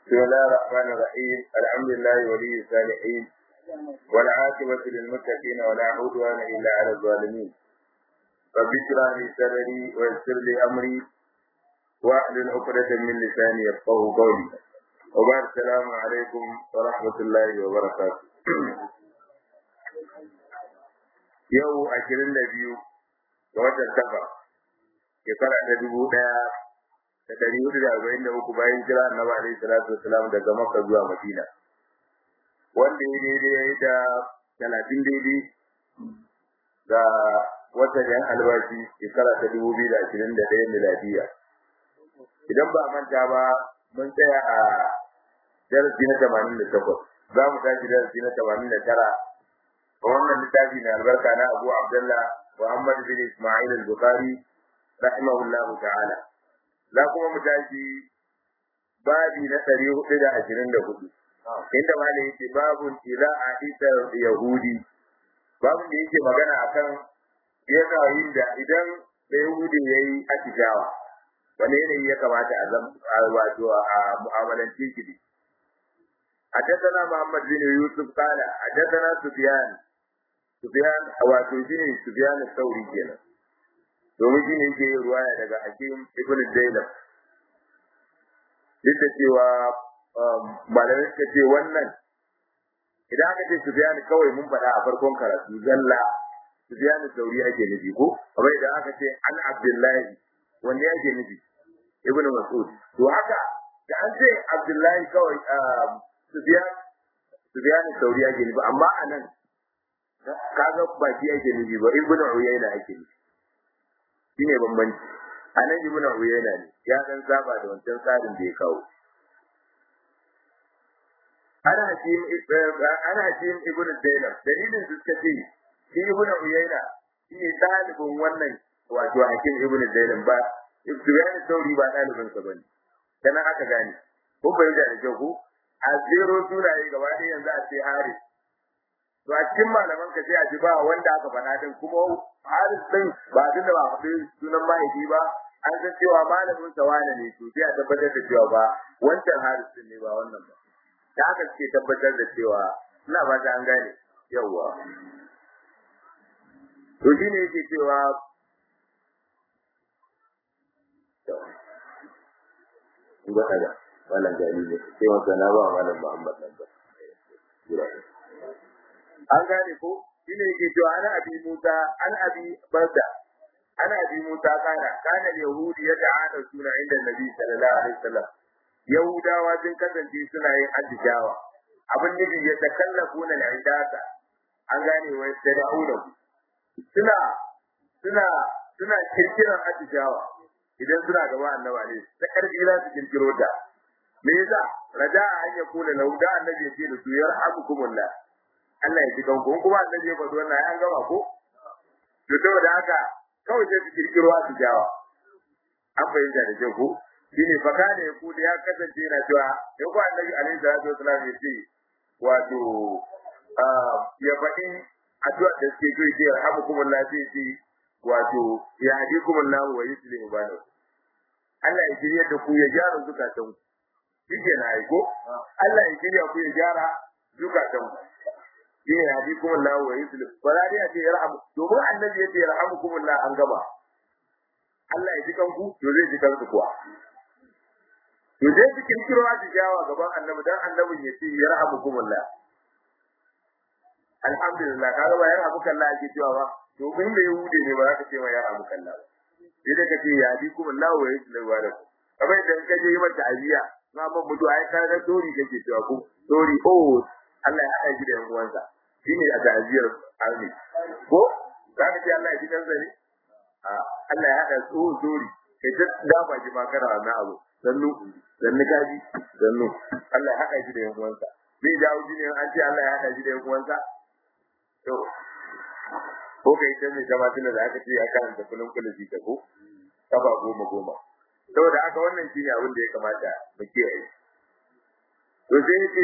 بسم الله الرحمن الرحيم الحمد لله ولي الصالحين والعاقبة للمتقين ولا عدوان إلا على الظالمين رب اشرح لي صدري ويسر لي أمري واحلل عقدة من لساني يفقه قولي وبعد السلام عليكم ورحمة الله وبركاته yau ashirin da biyu ga watan safa shekara ta dubu ɗaya da ɗari hudu da arba'in da uku bayan jira annabi alaihi salatu wasalam daga makka zuwa madina wanda ya daidai ya yi da talatin daidai ga watan yan albashi shekara ta dubu biyu da ashirin da ɗaya miladiya idan ba a manta ba mun tsaya a darasi na tamanin da takwas za mu tashi darasi na tamanin da tara a wannan littafi mai albarka na abu abdullah muhammad bin ismail al-bukhari rahimahullahu ta'ala za kuma mu tashi babi na ɗari hudu da ashirin da hudu inda malam yake babun ila a isa yahudi babun da yake magana akan yanayin da idan da yahudi ya yi atishawa wani yanayi ya kamata a zama wato a mu'amalanci shi حدثنا محمد بن يوسف قال حدثنا سفيان سفيان wato shine Sufyan al-Thawri kenan domin shine yake yin ruwaya daga Hakim ibn Zainab duk da cewa malamai suka ce wannan idan aka ce Sufyan kawai mun faɗa a farkon karatu zalla Sufyan al-Thawri ake nufi ko kamar idan aka ce an Abdullahi wanda yake nufi Ibn Mas'ud to haka da an ce Abdullahi kawai Sufyan Sufyan al-Thawri ake nufi amma anan kaga ba shi ake nufi ba ibnu uyayna ake nufi shine bambanci anan ibnu uyayna ne ya dan saba da wancan tsarin da ya kawo ana hakim ana hakim ibnu zainab dalilin su suka ce shi ibnu uyayna shine dalibin wannan wato hakim ibnu zainab ba ibnu sauri ba dalibin sa bane kana aka gane ko bai da kyau ko a zero sunaye gaba ɗaya yanzu a ce haris to a cikin malaman ka sai a ji ba wanda aka faɗa din kuma haris din ba tunda ba faɗi sunan mahaifi ba an san cewa malamin sa wane ne to sai a tabbatar da cewa ba wancan haris din ne ba wannan ba da haka suke tabbatar da cewa ina ba ta an gane yawwa to shi ne yake cewa Gwada da malam gani ne sai wata na ba malam Muhammad nan ba. an gane ko shine yake cewa ana abi Musa an abi Barda ana abi Musa kana kana yahudi ya ta'ana suna inda Nabi sallallahu alaihi wasallam yahudawa sun kasance suna yin addijawa abin nufi ya takallafuna al-idata an gane wai da da'uda suna suna suna kirkiran addijawa idan suna gaba annabi alaihi ta karbi za su kirkiro ta me yasa raja'a an yakuna lahu da annabi ya ce da su yarhamukumullah Allah ya ji kanku in kuma annabi ya faɗi wannan an gama ko to saboda haka kawai sai su kirkiro su jawa an fahimta da kyau ko shine fa kana ya kuda ya kasance yana cewa in ko annabi alaihi salatu wasallam ya ce wato ya faɗi addu'a da suke so ce rahmukumullah sai ce wato ya hadikumullah wa yuslimu banakum Allah ya shirya da ku ya gyara zukatan ku shi na aiko Allah ya shirya ku ya gyara zukatan ku shine yahdikum Allah wa yuslim ba za dai a ce yarhamu domin annabi yace yarhamukum Allah an gaba Allah ya ji kanku to zai ji kanku kuwa to zai ji kirkiro a jawa gaban annabi dan annabin ya ce yarhamukum Allah alhamdulillah kaga ba yarhamukum Allah ake cewa ba domin da yahude ne ba za ka ce ma yarhamukum Allah sai da ka ce yahdikum Allah wa yuslim wa lakum kamar idan ka je yi mata aziya na mun mutu ai ka ga dori kake cewa ko dori oh Allah ya haɗa shi da yan uwansa shi ne a ta'aziyar arni ko za ka ce Allah ya ji kansa ne Allah ya haɗa tsohon dori kai ta dama ji ma kana wannan abu sannu sannu kaji sannu Allah ya haɗa shi da yan uwansa zai jawo shi ne an ce Allah ya haɗa shi da yan uwansa to ko kai ta mai gabatar da aka ce ya karanta kullum kullum shi ta ko kafa goma goma saboda haka wannan shi ne abin da ya kamata mu kiyaye to sai ya ce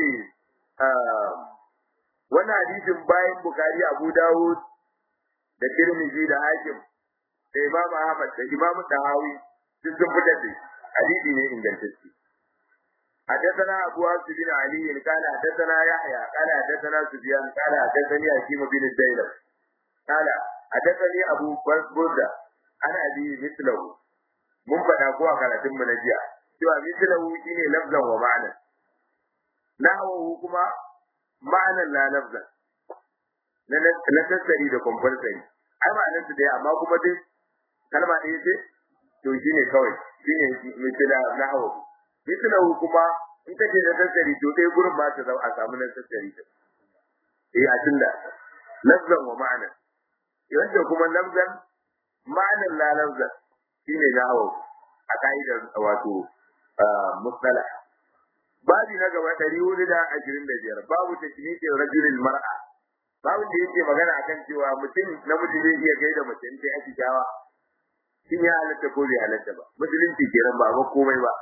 wannan hadisin bayan Bukhari Abu Dawud da Tirmidhi da Hakim da Imam Ahmad da Imam Tahawi duk sun fitar da hadisi ne ingantacce حدثنا أبو عبد بن علي قال حدثنا يحيى قال حدثنا سفيان قال حدثني حكيم بن الديلم قال حدثني أبو بردة أنا أبي مثله mun faɗa ko a karatun mu na jiya cewa mislahu shine lafzan wa ma'ana nahwu kuma ma'anan la lafzan na na tattari da compulsory ai ma'anar su dai amma kuma dai kalma ɗaya ce to shine kawai shine misla nahwu mislahu kuma in kace na tattari to dai gurin ba ta a samu na tattari ta eh a tunda lafzan wa ma'ana yanda kuma lafzan ma'anan la lafzan shine nahwu a ka'idar wato mustala babi na gaba ɗari hudu da ashirin da biyar babu tashmitin rajulil mar'a babu da yake magana akan cewa mutum namiji zai iya gaida mace in sai ake jawa shin ya halatta ko bai halatta ba musulunci kenan ba ba komai ba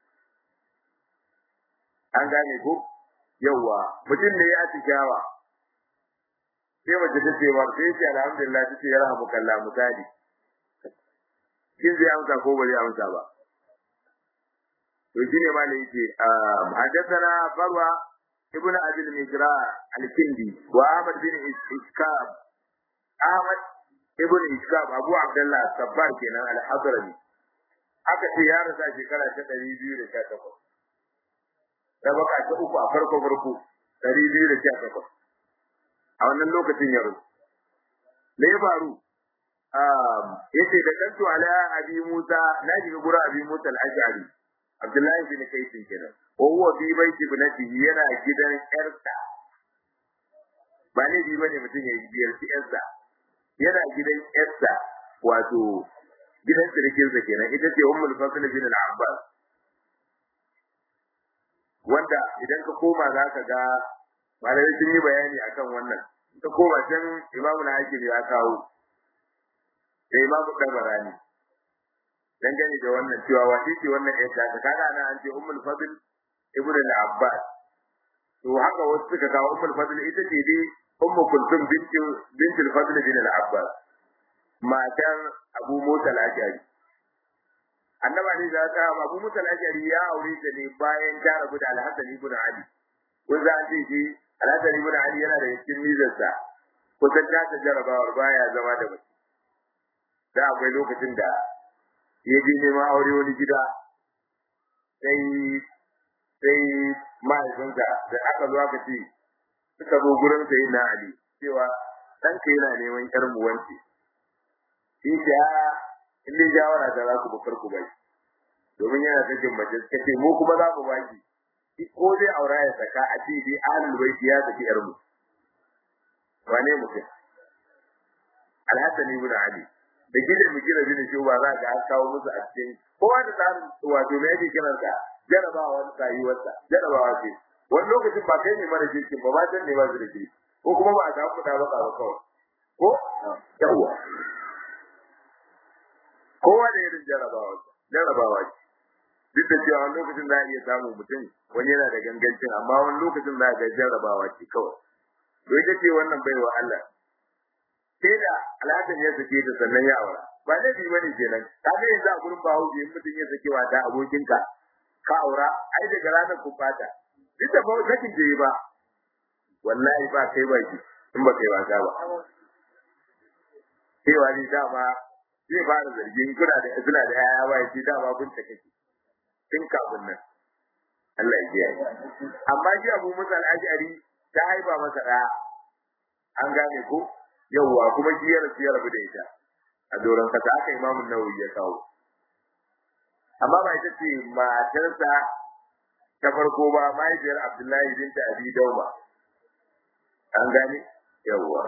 an gane ko yawwa mutum ne ya jawa sai mace ta ce wa sai ce alhamdulillah ta ce ya rahamu kallah misali shin zai amsa ko ba zai amsa ba to shine ma ne yake hadathana farwa ibnu abil mijra al-kindi wa ahmad bin iskab ahmad ibnu iskab abu abdullah sabbar kenan al-hadrami aka ce ya rasa shekara ta 218 da baka ta uku a farko farko 218 a wannan lokacin ya rusu me ya faru yace da kantu ala abi musa na ji gura abi musa al-ash'ari abdullahi bin kaysin kenan wa huwa fi baiti ibnatihi yana gidan yarsa ba ne bi bane mutum ya biyar ci yarsa yana gidan yarsa wato gidan sirkin sa kenan ita ce ummul fasl bin al-abbas wanda idan ka koma za ka ga malamai sun yi bayani akan wannan ta koma can imamu na hakim ya kawo da imamu tabarani dangane da wannan cewa wace ce wannan ƴar ta kaga ana an ce ummul fadl ibn al-abbas to haka wasu suka kawo ummul fadl ita ce dai ummu kulthum bint bint al-fadl bin al-abbas matar abu musa al-ashari annaba ne za ta abu musa al-ashari ya aure ta ne bayan ta rabu da al-hasan ibn ali kun za a ce shi al-hasan ibn ali yana da cikin mizarsa kusan ta ta jarabawar baya zama da mace da akwai lokacin da ya je neman aure wani gida sai sai mahaifinsa da aka zo aka ce suka zo gurin sai na Ali cewa ɗanka yana neman ƴar mu wance shi da in dai jawara da za ku bukar ku bai domin yana sakin mace suka ce mu kuma za mu baki ko zai aura ya saka a ce dai ahlul baiti ya saki ƴar mu wane mutum Alhassan ibn Ali da gidan mu gina bin shi ba za ka an kawo musu a cikin kowa da tsarin wato me yake kiran sa jarabawa wani rayuwarsa jarabawa ce wani lokacin ba kai ne mara jirgin ba ba can ne ba su da ke ko kuma ba a samu kuɗa ba ba kawai ko yawwa kowa da irin jarabawa jarabawa ce duk da cewa wani lokacin za a iya samun mutum wani yana da gangancin amma wani lokacin za a ga jarabawa ce kawai to ita ce wannan baiwa Allah sai da alhassan ya sake ta sannan ya aura ba da bi bane kenan ka ga yanzu a gurin bawo in mutum ya sake wa da abokinka ka aura ai daga ranar ku fata duk da ba sakin je ba wallahi ba kai ba ki in ba kai wasa ba cewa ni dama zai fara zargin kuna da suna da yaya ba shi dama kun ta kake tun kafin nan Allah ya kiyaye amma shi Abu Musa al-Ash'ari ta haifa masa da an gane ko yawwa kuma shi ya rasu ya rabu da ita a doron kasa aka imamun nawawi ya kawo amma ba ita ce matarsa ta farko ba mahaifiyar abdullahi binta abi dauma an gane yawwa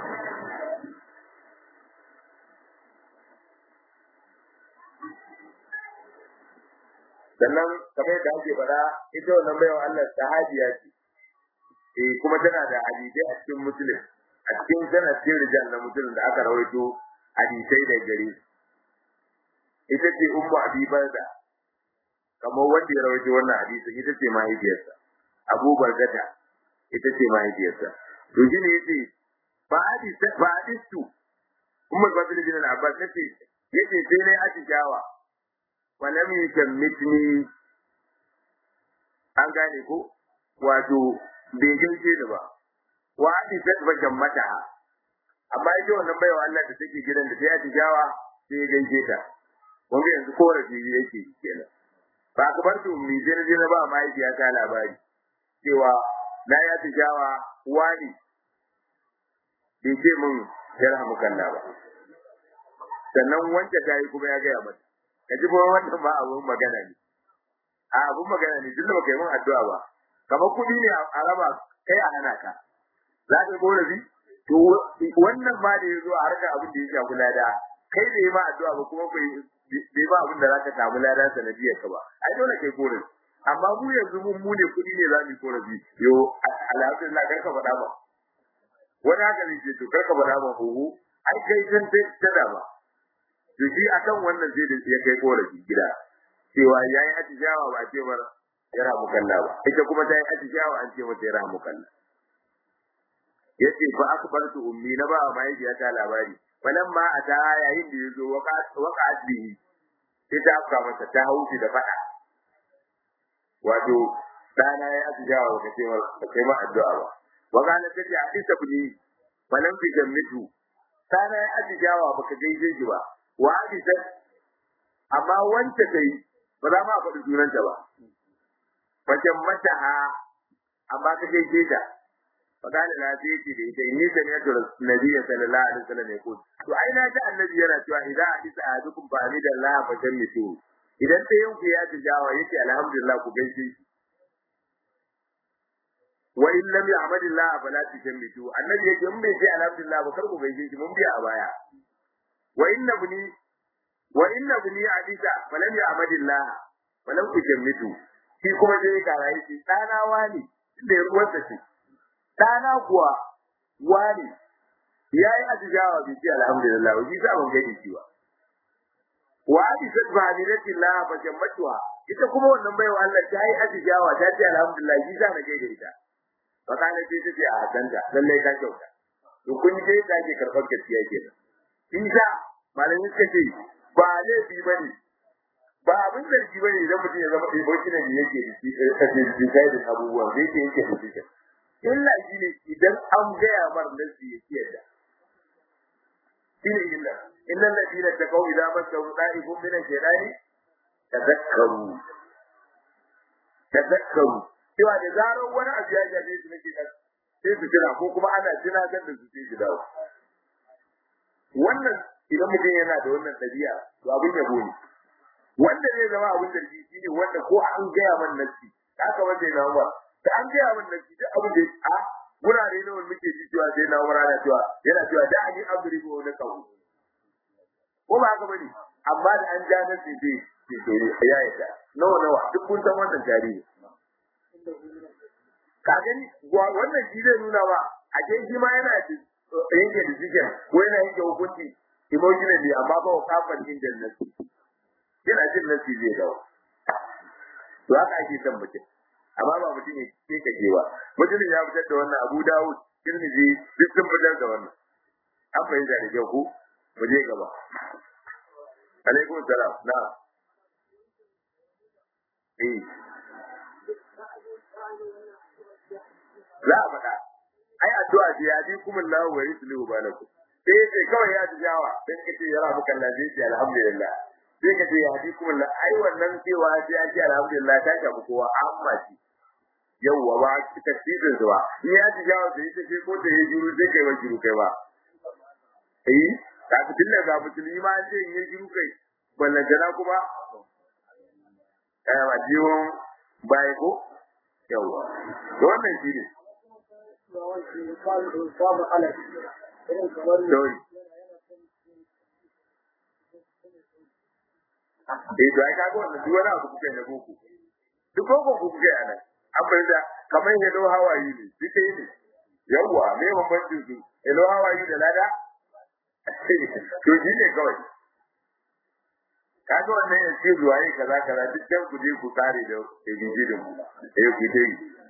sannan kamar yadda ake faɗa ita wannan baiwa Allah sahabiya ce eh kuma tana da hadisai a cikin musulun a cikin sanadin rijal na mutum da aka rawaito hadisai da gare ita ce ummu abi barda kamar wanda ya rawaito wannan hadisin ita ce mahaifiyarsa abu bargata ita ce mahaifiyarsa to shine yace ba hadis ba hadisu ummu badr bin al-abbas yace yace sai ne atijawa wa lam yukammitni a an gane ko wato bai gaishe ni ba wa ati tatbajan mata amma ita wannan baiwa Allah da take gidan da ta yi tijawa sai ya gaishe ta wanda yanzu korafi yake kenan ba ka bar mi je na je na ba mahaifiya ta labari cewa na ya tijawa wani bai ce min yarhamu kalla ba sannan wanda ta yi kuma ya gaya mata ka ji kuma wannan ba abun magana ne a abun magana ne duk da baka yi min addu'a ba kamar kuɗi ne a raba kai a hana ka za ka korafi to wannan ma da ya zo a harkar abin da ya shafi lada kai da yi ma addu'a ba kuma bai bai ba abin da za ka samu lada sanadiyar ka ba ai dole kai korafi amma mu yanzu mun mu ne kuɗi ne za mu yi korafi yo alhamdulillah kar ka faɗa ba wani haka ne ce to kar ka faɗa ba huhu ai kai san ta da ba to shi akan wannan sai da ya kai korafi gida cewa yayi atijawa ba ce bar ya ramu kalla ba ita kuma ta yi atijawa an ce mata ya ramu kalla yace fa akbartu ummi na ba mahaifiyata labari falamma ata yayin da yazo waqa'at bihi sai ta afka masa ta haushi da fada wato dana ya atijawa ba ce ba kai ma addu'a ba wa kana tace a isa kudi falam fi jammitu dana ya atijawa baka gaije shi ba wa hadisa amma wanda kai ba za ma faɗi sunanta ba fakin mata ha amma ka gaije ta فقال لا تيجي دي دي ني سمعت النبي صلى الله عليه وسلم يقول to ai na ji annabi yana cewa idan hadisa ahadukum fa hamidallah fa jammitu idan sai yau ya tijawa yace alhamdulillah ku gaishe shi wa in lam ya'malillah fala tujammitu annabi yake in bai ce alhamdulillah ba kar ku gaishe shi mun biya a baya wa inna buni wa inna buni hadisa falam ya'malillah falam tujammitu shi kuma dai kara yace dana wani inda ya ruwanta ce ɗana kuwa wani ya yi ajiyawa bai ce alhamdulillah shi sa ban gani shi ba wa abi sadba hamidillah fa jammatuha ita kuma wannan baiwa Allah ta yi ajiyawa ta ce alhamdulillah shi sa na gaida ita fa kana ce ta ce a hadanta lallai ta kyauta to kun je ta ke karɓar gaskiya kenan isa malamin suka ce ba laifi bane ba abin zargi bane idan mutum ya zama ɗaya ne yake da shi da da abubuwan da yake yake da shi illa shi ne idan an gaya mar nasi ya ce da shi ne illa inna alladhina taqaw idza masahu da'ifun min ash-shaytani tadhakkaru tadhakkaru cewa da zarar wani abu ya jabe su nake kan sai su kira ko kuma ana tunatar da su sai su dawo wannan idan mutum yana da wannan ɗabi'a to abin yabo ne wanda zai zama abin da shi ne wanda ko an gaya man nasi haka wanda yana ba da an gaya min nan duk abin da a wurare ne wanda muke ji cewa sai na umara na cewa yana cewa da ani abri ko na kawo ko ba haka bane amma da an ja nan sai dai sai dai ya yi ta nawa nawa duk kun san wannan tarihi ka gani wannan shi zai nuna ba a ke shi ma yana da yanke decision ko yana yanke hukunci emotionally amma ba wa kafan inda nasi yana jin nasi zai dawo to haka ake son mutum amma ba mutum ya ke kake ba mutumin ya fitar da wannan Abu Dawud Tirmidhi duk sun fitar da wannan an fahimta da kyau ko mu je gaba alaikum salam na eh za a faɗa ai addu'a ce ya ji kuma Allah wa yuslihu balakum sai yace kawai ya ji jawa sai kace ya rabu kan lafiya alhamdulillah sai kace ya ji kuma Allah ai wannan cewa sai ya ji alhamdulillah ta shafi kowa amma shi yawwa ba tafsirin zuwa in ya ji jawo da ita ce ko da ya juru sai kai wa juru kai ba eh ka fitin da ga musulmi ma ce in ya juru kai ballantana kuma eh ba jiwon bai ko yawwa to wannan shi ne Sorry. Eh, to ai kaga wannan duk wani abu kuke na boko. Duk boko kuke a nan. an fahimta kamar hello how are you ne duk ne yawwa me bambancin su hello how are you da lada to shi ne kawai kaga wannan ya ce zuwa yi kaza kaza duk dan ku je ku kare da bijidin ku eh ku dai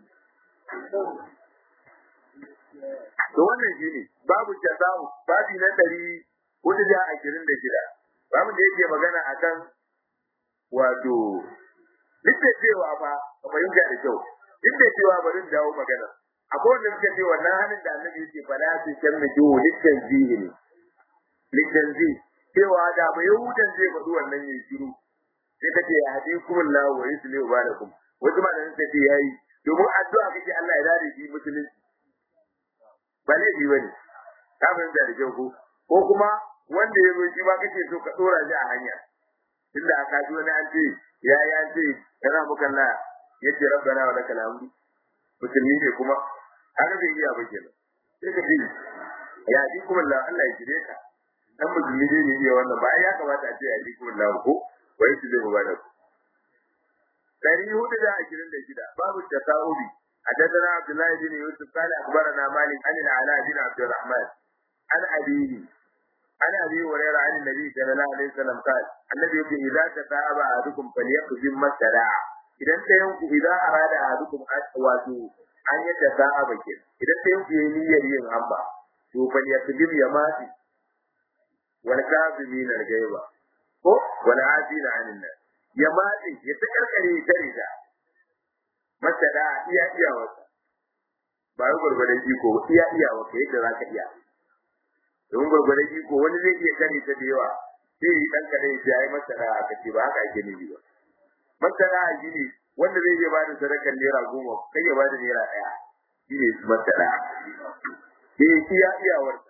to wannan shi ne babu jazamu babi na ɗari hudu da ashirin da shida babu da yake magana akan wato duk da cewa fa ka fahimta da kyau duk da cewa bari in dawo magana akwai wanda suka ce wannan hannun da annabi yake fala su kan mu jiwo littan zihi ne littan zihi cewa da ba yahudan zai faɗi wannan yayi shiru sai ka ce ya hadi kuma la wa yusli wa balakum wasu ma da suka ce yayi domin addu'a kake Allah ya dade shi musulunci ba laifi bane ka fahimta da kyau ko ko kuma wanda ya zo shi ba kake so ka dora shi a hanya tunda aka ji wani an ce ya yi an ce yana muka la yace rabbana wa lakal hamdu musulmi ne kuma haka bai iya ba kenan sai ka ce ya ji kuma la Allah ya jire ka dan musulmi ne ne iya wannan ba ya kamata a ce ya ji kuma la ko wai su zai mubarak dari hudu da ashirin da shida babu tasawubi حدثنا عبد الله بن يوسف قال اخبرنا مالك عن العلاء بن عبد الرحمن عن ابيه عن ابي هريره عن النبي صلى الله عليه وسلم قال النبي يقول اذا تتابع احدكم فليقسم ما استدعى idan ɗayan ku idan arada ahadukum wato an yi da sa'a bakin idan ɗayan ku yayi niyyar yin hamba to fa ya tibim ya mati wal kazimin al gaiba ko wal afina anin nas ya mati ya ta karkare ta rida masa da iya iya wasa ba yi gurgurdan iko iya iya wasa yadda zaka iya don gurgurdan iko wani zai iya kare ta da yawa sai dan kare ya yi masa da aka ce ba haka ake nufi ba masana shi ne wanda zai iya bada sadakar naira goma kai ya bada naira ɗaya shi ne masana ke iya iyawarsa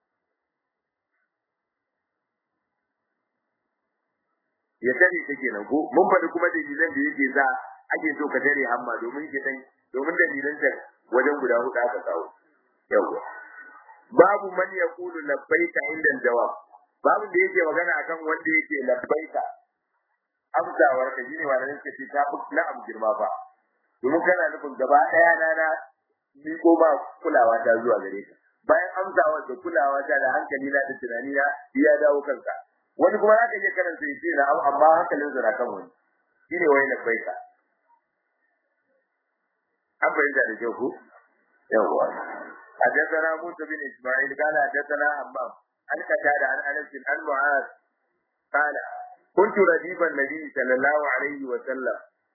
ya sani ta kenan ko mun faɗi kuma dalilan da yake sa ake so ka tare hamma domin ke san domin dalilan ta wajen guda huɗu aka kawo yawwa babu man yaqulu labbaika inda jawab babu da yake magana akan wanda yake labbaika amsawar ka shine wannan suka ce ta fi na'am girma ba domin kana nufin gaba daya na na ni ko ba kulawa ta zuwa gare ka bayan amsawar da kulawa ta da hankali na da tunani na ya dawo kanka wani kuma zaka je karanta yace na amma hankalin sa na kan wani shine wai na baika an bayyana da kyau ko yawa حدثنا موسى بن اسماعيل قال حدثنا حمام عن قتادة عن انس عن معاذ قال كنت رديف النبي صلى الله عليه وسلم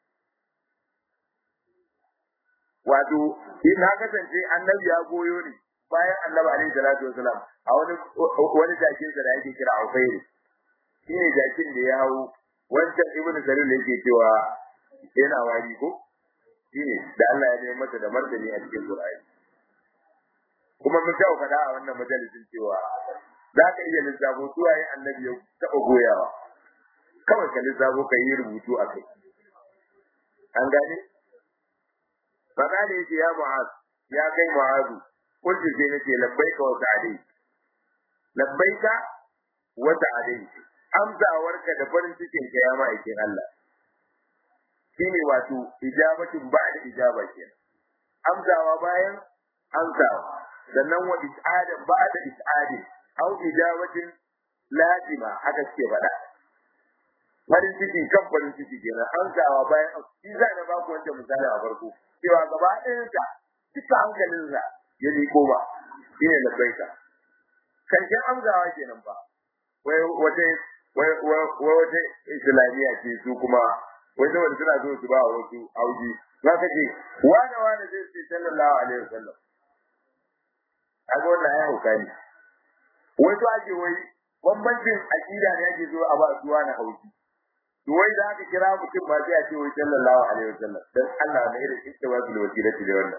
wato in na kasance annabi ya goyo ni bayan annabi alaihi salatu wasalam a wani wani jakin da yake kira Ufairu shine jakin da ya hawo wancan ibnu Salul yake cewa yana wari ko shine da Allah ya nemi masa da martani a cikin Qur'ani kuma mun tawo kada a wannan majalisin cewa za ka iya lissafo suwaye annabi ya taɓa goyawa kawai ka lissafo ka yi rubutu a kai an gane faɗa ne yake ya mu'az ya kai mu'azu kullu sai nake labbaika wa sa'adai labbaika wa sa'adai amsawarka da farin cikin ka ya ma'aikin Allah shine wato ijabatin ba'da ijaba kenan amsawa bayan amsawa sannan wa is'adan ba'da is'adin au ijabatin lazima haka suke faɗa farin ciki kan farin ciki kenan amsawa bayan shi za na baku wancan misali a farko cewa gaba ɗayansa duka hankalinsa ya liko ba shine labbaika karshen amsawa kenan ba wai wata wai wata islamiyya ce su kuma wai da wanda suna so su ba wasu auji za ka ce wane wane zai ce sallallahu alaihi wasallam kaga wannan ya hauka ne wai to ake wai bambancin aqida ne ake so a ba su wani hauki to wai da aka kira mutum ba sai a ce wai sallallahu alaihi wasallam dan Allah ne irin istiwasul wasilati da wannan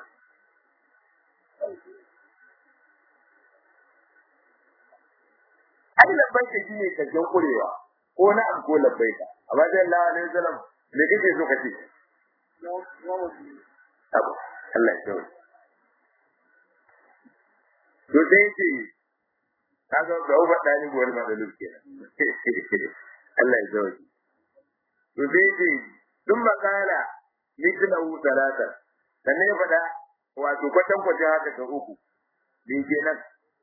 ai labbaika shine karshen kurewa ko na an ko labbaika amma sai Allah alaihi wasallam me kake so kace abu Allah ya tsawo to sai ce kaga ga uba dani gowar madalul kenan Allah ya tsawo to sai ce dun makala mithlahu salata sannan ya fada wato kwatan kwatan haka ta uku din kenan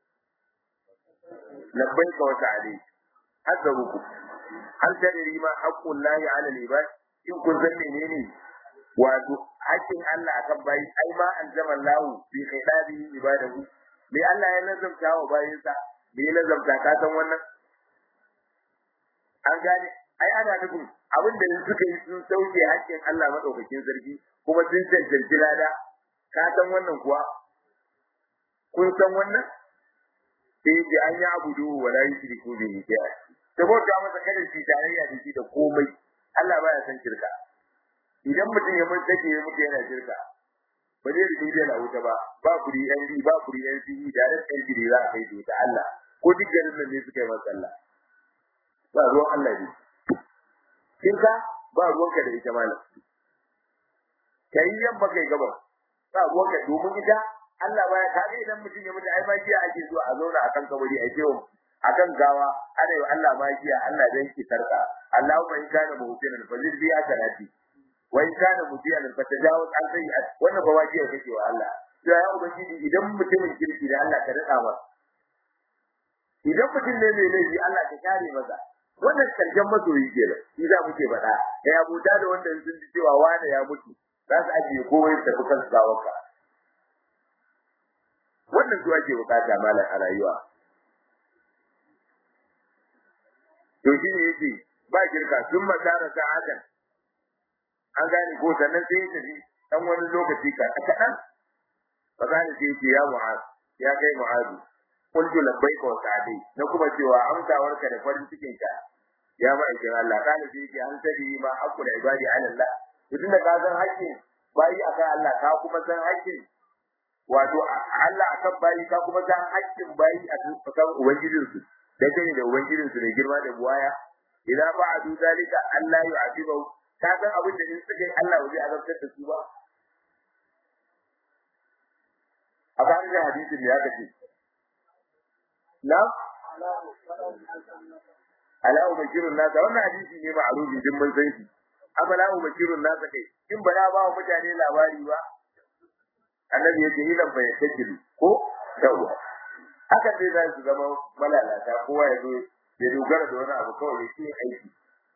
labbaika wa ta'ali haka uku hal tadri ma haqqul lahi 'ala al-ibad in kun san menene wato haƙƙin Allah akan bayi ai ma anzama lahu bi khidabi ibadahu me Allah ya nazamta wa bayinsa me ya nazamta ka san wannan an gane ai ana nufin abin da suka yi sun sauke haƙƙin Allah madaukakin sarki kuma sun cancanci lada ka san wannan kuwa kun san wannan sai ji an yi abudu wa la yushriku bihi shay'a ta bauta masa kada shi tarayya da shi da komai Allah baya san shirka idan mutum ya mutu take ya mutu yana shirka ba zai rike da na wuta ba ba kuri yan bi ba kuri yan bi da ran yan bi za a kai su ta Allah ko duk garin nan ne suka yi masa Allah ba ruwan Allah ne shirka ba ruwanka da ita malam kai yan ba kai gaba ba ruwanka domin ita Allah baya kage idan mutum ya mutu ai ma jiya ake zuwa a zauna akan kabari a cewa akan gawa ana yi Allah ma jiya Allah dan ki tarka Allahumma in kana muhsinan fazil bi asanati wa in kana mutiyan fatajawaz an sayyi'at wannan ba wajiya kake wa Allah to ya ubangiji idan mutumin kirki da Allah ka rada masa idan mutum ne mai laifi Allah ka kare masa wannan karshen masoyi kenan shi za muke faɗa ya abuta da wanda sun ji cewa wani ya mutu za su ajiye kowai tafi kan gawarka wannan su ake bukata malam a rayuwa to shi ne yake ba girka sun masara sa'adan an gane ko sannan sai ya tafi dan wani lokaci ka kaɗan ba gane sai yake ya mu'az ya kai mu'azu qultu labbaika wa sa'dai na kuma cewa amsawarka da farin cikin ka ya ma'aikin Allah kana sai yake an tabi ma haqqul ibadi ala Allah to tunda ka san haƙƙin bayi akan Allah ka kuma san haƙƙin wato Allah akan bayi ka kuma san haƙƙin bayi akan ubangijinsu da kai da ubangijinsu ne girma da buwaya idan ba'adu zalika Allah yu'adibu ka san abin da in suka yi Allah ba zai azabtar da su ba a kan da hadisin ya kace na ala ubashirun nasa wannan hadisi ne ma'rufi din mun san shi afala ubashirun nasa kai in ba na ba wa mutane labari ba annabi yake idan bai tajiru ko yawa haka dai za su zama malalata kowa ya zo ya dogara da wani abu kawai ya ce aiki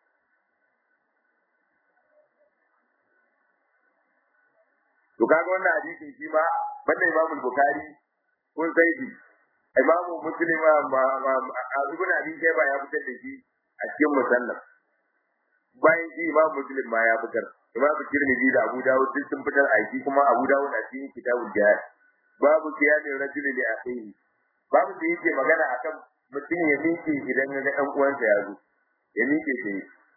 to kaga wannan hadisin shi ma banda Imam Bukhari kun sai shi Imam Muslim ma Ibn Abi Shayba ya fitar da shi a cikin musannaf bayan shi Imam Muslim ma ya fitar Imam Tirmidhi da Abu Dawud duk sun fitar a shi kuma Abu Dawud a cikin kitabul jihad babu kiyamin rajuli li akhihi babu da yake magana akan mutum ya miƙe idan ya ga ɗan uwansa ya zo ya miƙe shi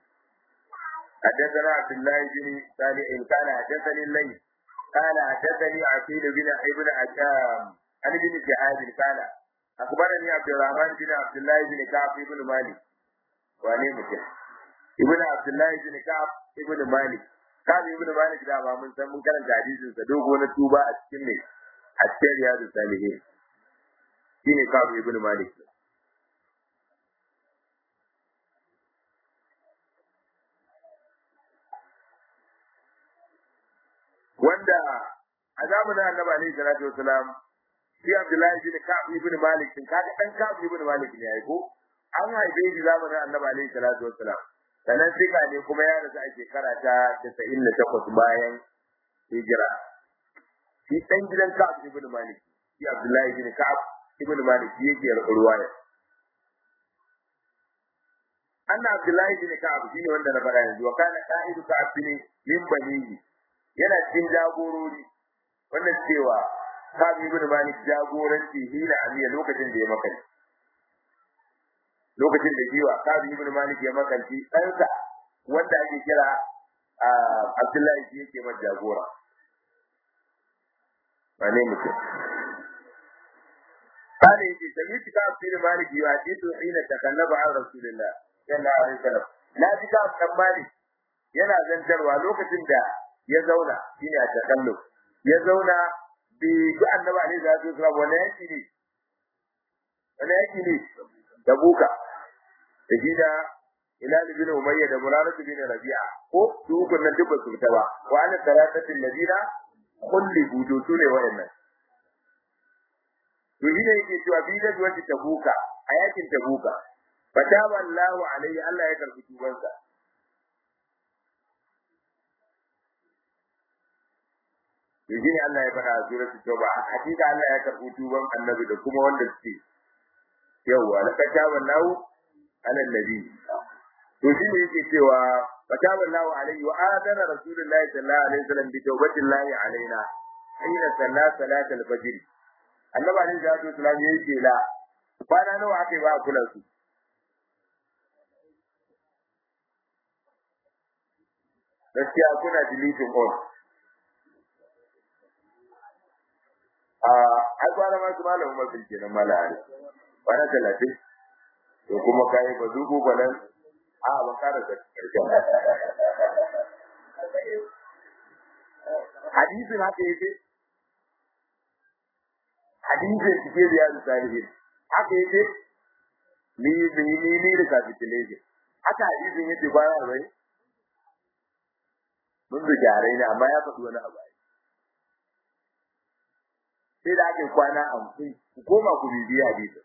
حدثنا عبد الله بن صالح قال حدثني الليل قال حدثني عقيل بن ابن عشام عن ابن شهاب قال اخبرني عبد الرحمن بن عبد الله بن كعب بن مالك wane mutum ibn abdullahi ibn ka'ab ibn malik ka'ab ibn malik da ba mun san mun karanta hadisin sa dogo na tuba a cikin ne a cikin riyadu salihin shine ka'ab ibn malik wanda a zamanin annabi alaihi salatu wasalam shi abdullahi ibn ka'ab ibn malik din kaga dan ka'ab ibn malik ne ai ko an haife shi zamanin annabi alaihi salatu wasalam sannan sika ne kuma ya rasu a shekara ta 98 bayan hijira shi dan gidan ka'ab ibn malik shi abdullahi ibn ka'ab ibn malik yake ruwaya anna abdullahi ibn ka'ab shine wanda na faɗa yanzu wa kana qa'idu ka'ab ne min banihi yana cikin jagorori wannan cewa Kabi ibn Malik jagoranci hila amiya lokacin da ya makanci lokacin da jiwa Kabi ibn Malik ya makanci ɗansa wanda ake kira Abdullahi shi yake mai jagora wane mutum قال يجي سمعت كعب بن مالك يحدث حين تكلم عن رسول الله صلى الله عليه وسلم لا كعب بن مالك yana zantarwa lokacin da ya zauna shine a takalluf ya zauna bi ga annabi alaihi salatu wasallam wala yaki ne wala yaki ne da buka da shi da Hilal bin Umayya da Murarah bin Rabi'a ko su kun nan duk su fita ba wa ana salatatul ladina kulli budu su ne wayannan to shi ne yake cewa bi da wata tabuka a yakin tabuka fataba Allahu alaihi Allah ya karbi tubansa to shine Allah ya faɗa a suratul tauba hakika Allah ya karɓi tuban annabi da kuma wanda suke yawa la kataba lahu ala nabi to shine yake cewa فتاب الله عليه وآذن رسول الله صلى الله عليه وسلم بتوبة الله علينا حين صلى صلاة الفجر النبي عليه الصلاة والسلام يجي لا فأنا نوع عقب كل سوء gaskiya kuna deleting all a ai kwana ma su malamin mafi kenan malari kwana talatin to kuma kayi ba zuku balan a ban kara da karshen hadisin haka yake hadisin cike da yaro salihin haka yake ni ni ni ni da capitulation haka hadisin yake kwana bai mun da gyarai ne amma ya faɗi wani abu sai da ake kwana hamsin ku koma ku bibiya hadisin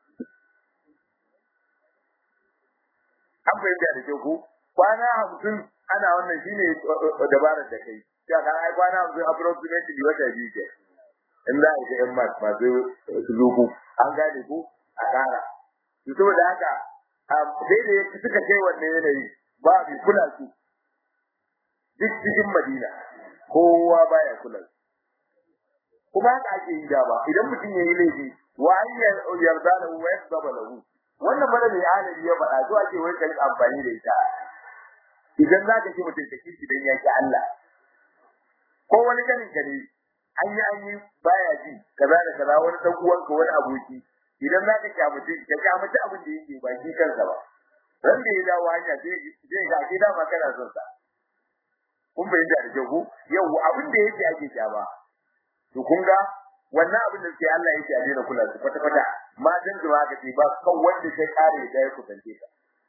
an fahimta da ke ku kwana hamsin ana wannan shine dabarar da kai ya kan ai kwana hamsin approximately wata biyu ke in za a yi yan mas masu zuku an gane ku a kara to saboda haka sai da suka kai wannan yanayi ba bi kula su duk cikin madina kowa baya kula su kuma haka ake yi da ba idan mutum ya yi laifi wa an yarda da wa yasaba lahu wannan bada mai alabi ya faɗa zuwa ce wai ka yi amfani da ita idan za ka ci mutum ka kishi dan ya ki Allah ko wani ganin ka ne an yi an yi baya ji kaza da kaza wani dan uwanka wani aboki idan za ka kyamuce ka kyamuce abin da yake ba shi kansa ba ran da ya dawo hanya sai zai ga ke dama kana son sa kun fahimta da jahu yau abin da yake ake kyama to kun ga wannan abin da sai Allah yake a daina kula su kwata kwata matan jama'a ka ce ba kan wanda sai kare da ya kusance ka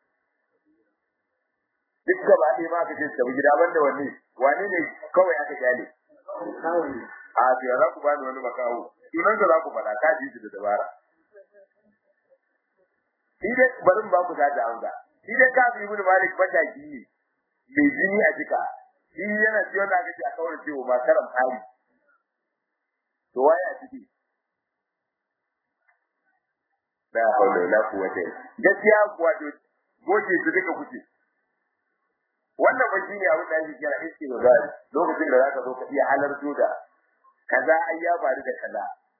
duk gaba ɗaya ma ka ce tabi gida banda wanne wane ne kawai aka kyale a to za ku bani wani makawo sunan za ku faɗa ka ji shi da dabara shi dai bari ba ku da amsa shi dai ka bi ibn malik mataki ne mai jini a jika shi yana ci wanda aka ce a kawar cewa ba karam hali to waye a ciki la hawla wala quwwata gaskiya wato goje su duka kuce wannan ba shine abin da ake kira istighdar lokacin da zaka zo ka iya halarto da kaza ai ya faru da kaza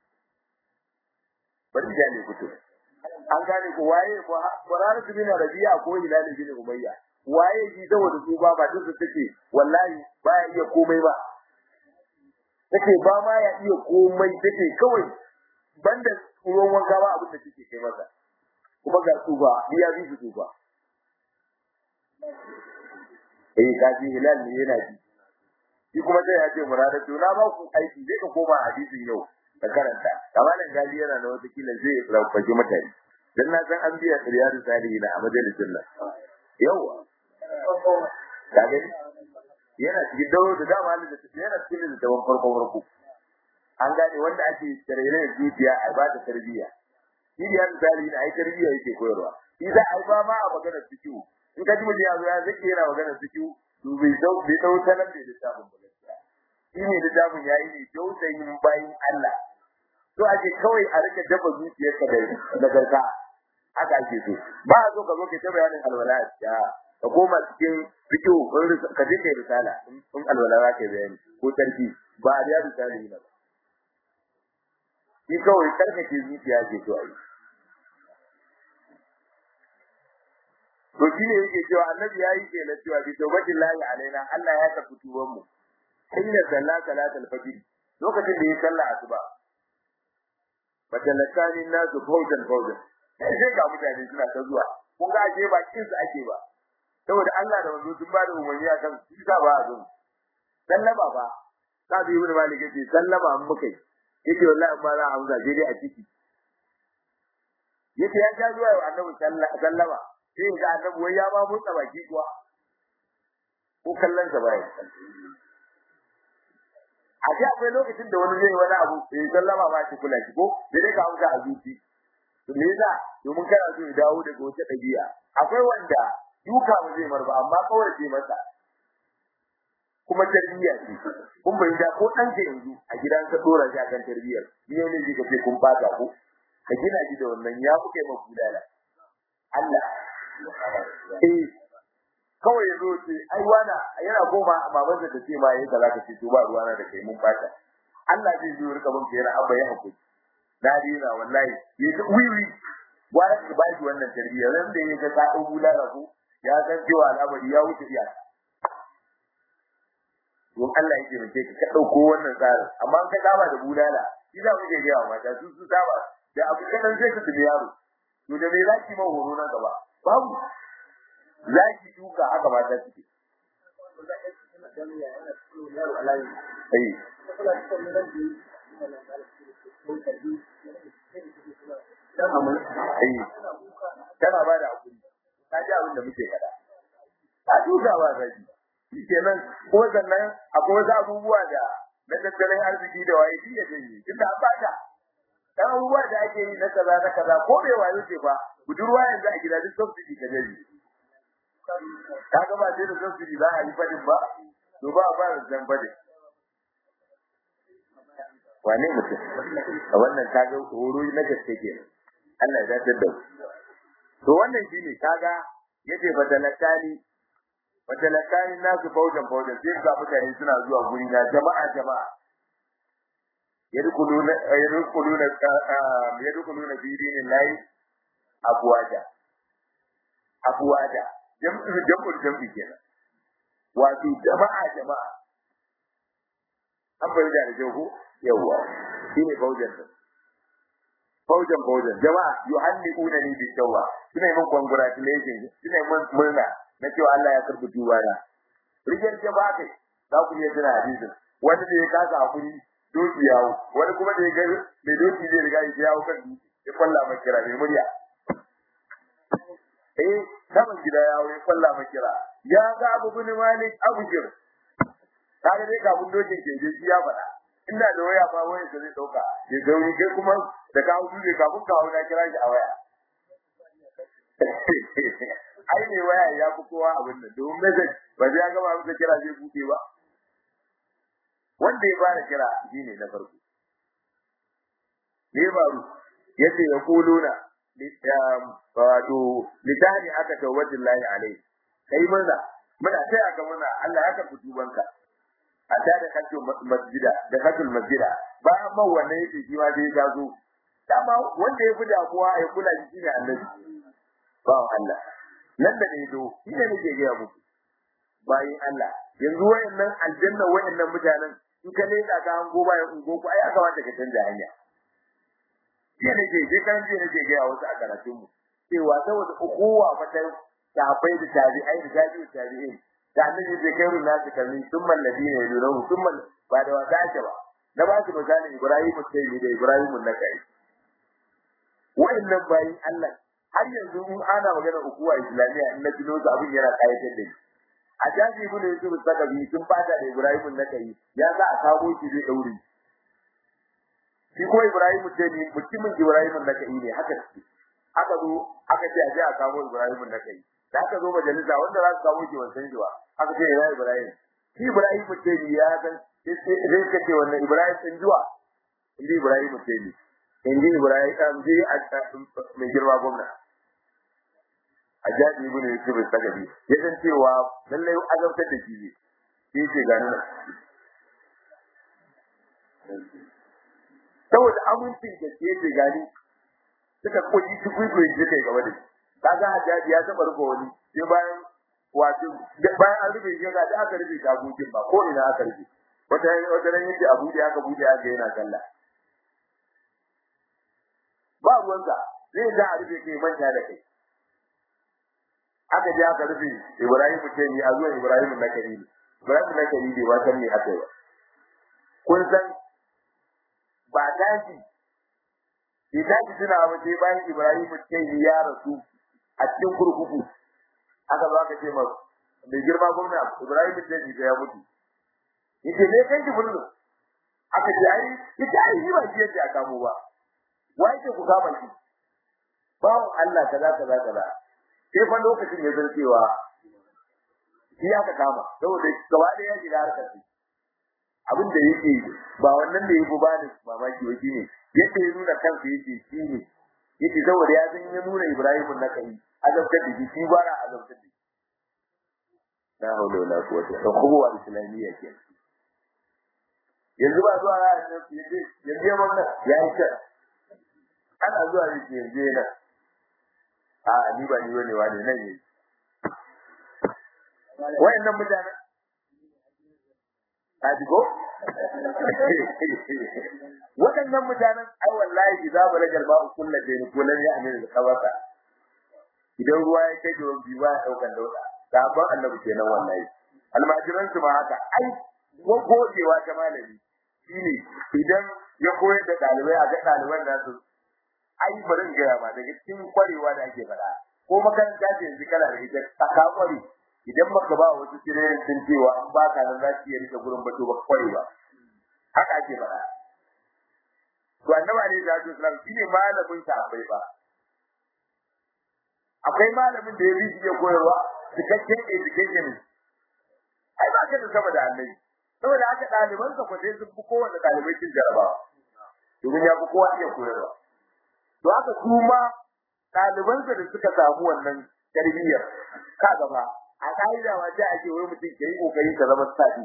bari da ne kuto an gane ko waye ko Qur'an bin Rabi'a ko Hilal bin Umayya waye ji saboda su ba ba duk take wallahi ba ya iya komai ba take ba ma ya iya komai take kawai banda ruwan wanka ba abin da take kai masa kuma ga tsufa biya bi su tsufa eh kaji hilal ne yana ji shi kuma sai ya ce murada to na ba ku aiki zai ka koma hadisin yau da karanta kamalan gali yana da wata kila zai rafaji mutane dan na san an biya riyadu salihin a majalisin nan yawa kaga yana cikin dawo da dama da yana cikin da dawan farko farko an gane wanda ake tarayya da zuciya a ba ta tarbiyya shi riyadu salihin ai tarbiyya yake koyarwa shi za a ba ma a magana fikihu in ka ji mutum ya zo ya zake yana magana fikihu to bai dau bai dau sanan da littafin ba gaskiya shi ne littafin yayi ne tausayin bayin Allah to ake kawai a rike dafa zuciyarka da nagarta haka ake so ba a so ka zo ka ta bayanin alwala ya ka koma cikin fikihu ka je kai risala in alwala za ka bayani ko tarki ba a riya risala ne ba shi kawai karkace zuciya ke so a yi to shi ne yake cewa annabi ya yi kenan cewa bi tawbatin lahi alaina Allah ya tafi tuban mu inna sallat salatul fajr lokacin da ya salla asuba fatalakani nasu fawjan fawjan sai ga mutane suna ta zuwa kun ga aje ba kin su ake ba saboda Allah da manzo sun ba da umarni akan shi ka ba azum sallama ba ka bi ibn malik yace sallama an muka yace wallahi ba za a amsa je dai a ciki yace ya ja zuwa annabi sallama sai ga annabi wai ya ba motsa baki kuwa ko kallon sa bai a ji akwai lokacin da wani zai wani abu sai sallama ba shi kula shi ko sai dai ka amsa a zuci to me yasa domin kana so ya dawo daga wata dabi'a akwai wanda duka ba zai marba amma kawai ce masa kuma tarbiyya ce kun bai da ko ɗanka yanzu a gidan ka dora shi akan tarbiyyar ni ne ji ka ce kun fata ko ka gina shi da wannan ya kuke mafi dala Allah eh kawai ya zo ce ai wana yana goma baban da ce ma yayin da zaka ce to ba ruwana da kai mun fata Allah zai zo rika bin kai abba ya hakuri na dina wallahi ya ji wiwi wani ka ba shi wannan tarbiyya ran da ya ga ta dau bulala ko ya san cewa al'amari ya wuce iya don Allah yake mace ka ka dauko wannan tsarin amma an ka saba da bulala shi za mu je ga mata su su saba da abu kadan sai ka tafi yaro to da me zaki ma horo nan gaba babu zaki duka haka mata suke ai tana ba da hakuri ta ji abin da muke kada a duka ba zaki shi kenan ko sannan akwai wasu abubuwa da na tattalin arziki da waye shi ya janye tunda an bata dan abubuwa da ake yi na kaza na kaza ko bai wayo ce ba budurwa yanzu a gida duk subsidy ka janye kaga ba sai da subsidy za a yi fadin ba to ba ba zan fadin wane mutum a wannan kaga horo na gaske ke Allah ya dace da to wannan shine kaga yace badalakani badalakani nasu faujan faujan sai ga mutane suna zuwa guri na jama'a jama'a yadkhuluna yadkhuluna yadkhuluna fi dinillahi abwaja abwaja jam'u jam'u jam'i kenan wato jama'a jama'a an bayyana da jago yawa shine faujan din faujan faujan jama'a yuhanniuna ni bi tawwa suna yin congratulations suna yin murna na cewa Allah ya karbi tuba na rigar ke ba kai za ku iya tuna hadisin wanda da ya kasa hakuri doki yawo wani kuma da ya ga mai doki zai riga ya yawo kan dutse ya kwalla mai kira mai murya eh saman gida yawo ya kwalla mai kira ya ga abu bin malik abu jir kaga dai kafin dokin ke je ya faɗa ina da waya ba waya da zai dauka ya zauri kai kuma da ka hudu ne kafin ka hau na kira shi a waya ai ne waya ya fi kowa abin nan domin message ba zai gaba masa kira zai buɗe ba wanda ya fara kira shi ne na farko ne faru yace ya kuluna wato litani aka tawajjin lahi alai kai murna muna sai aka murna Allah ya karɓi tubanka a ta da katul masjida da katul masjida bayan man wannan yake shi ma dai ya zo dama wanda ya fi damuwa ya kula shi ne annabi ba Allah nan da ne do shi ne nake ga muku bayin Allah yanzu wayannan aljanna wayannan mutanen in ka leda ka hango bayan ungo ku ai aka wanda ka canza hanya shi ne ke je kan je nake ga wasu a karatun mu cewa saboda ukuwa fata sahabbai da tabi'ai da tabi'u tabi'in da annabi zai kai ruwa su kalli summa alladina yadunahu summa ba da wata ake ba na ba su misalin Ibrahim sai da Ibrahim na kai wa'annan bayin Allah har yanzu in ana magana ukuwa islamiyya in na tuno su abin yana kayatar da ni a jaji ibn yusuf sakabi sun fada da Ibrahim na kai ya za a kawo shi zai daure shi ko Ibrahim ce ni mutumin Ibrahim na kai ne haka ce aka zo aka ce a je a kawo Ibrahim na kai da aka zo majalisa wanda za su kawo shi wancan shi ba aka ce ya Ibrahim shi Ibrahim ce ni ya san sai ka ce wannan Ibrahim sun zuwa inda Ibrahim ce ni inda Ibrahim an je mai girma gwamna a jaji ibn Yusuf Sagabi ya san cewa lallai azabtar da shi ne shi ce ga nan saboda amincin da ke ce gani suka koyi su kuyi su kai gaba da shi kaga hajjaji ya taba rufe wani sai bayan wato bayan an rufe shi ga da aka rufe tagogin ba ko ina aka rufe wata wata ran yake abu da aka bude aka yana sallah ba ruwanka zai da a rufe kai manta da kai aka je aka rufe Ibrahim ce ni a zuwa Ibrahim na kari Ibrahim na kari bai ba san me aka yi kun san ba daji idan ki tuna ba sai bayan Ibrahim ce ni ya rasu a cikin kurkuku aka zo aka ce ma mai girma gwamna Ibrahim ce ni ya mutu yace me kai ki bullu aka ce ai ita ai ni ba shi yake aka mu ba wai ke ku kama shi bawon Allah kaza kaza kaza sai fa lokacin ya zarcewa shi aka kama saboda gaba da ya shiga harkar shi abin da yake ba wannan da yake ba da mamaki wai ne yake nuna kansa yake shi ne yake saboda ya san ya nuna Ibrahim na kai azabtar da shi bara azabtar da la haula wala quwwata illa billah islamiyya ke yanzu ba zuwa ra yanzu yanzu wannan ya yi ta ana zuwa ne yanzu yana a ni ba ni bane wani nan ne wayannan mutane a digo waɗannan mutanen ai wallahi za mu rajar ba kullu da ni kullun ya amina da kabata idan ruwa ya kai da wani ba daukan dauka sabon annabi kenan wallahi almajiran su ma haka ai gogewa ta malami shine idan ya koyar da dalibai a ga daliban nasu ai bari ga ma daga cikin kwarewa da ake faɗa ko makaranta ce yanzu kana da ita ka kware idan baka ba wasu tirenin sun cewa an baka nan za ki rike gurin bato ba kware ba haka ake faɗa to annabi alaihi salatu wasallam shine malamin sa abai ba akwai malamin da ya bi shi koyarwa cikakken education ai ba ka da sama da annabi saboda haka ɗaliban sa ko sai sun fi kowanne ɗalibai cin jarabawa domin ya fi kowa iya koyarwa to haka su ma ɗalibansa da suka samu wannan tarbiyyar ka gaba a ƙa'ida ma sai ake wai mutum ke yi ƙoƙari ka zama sabi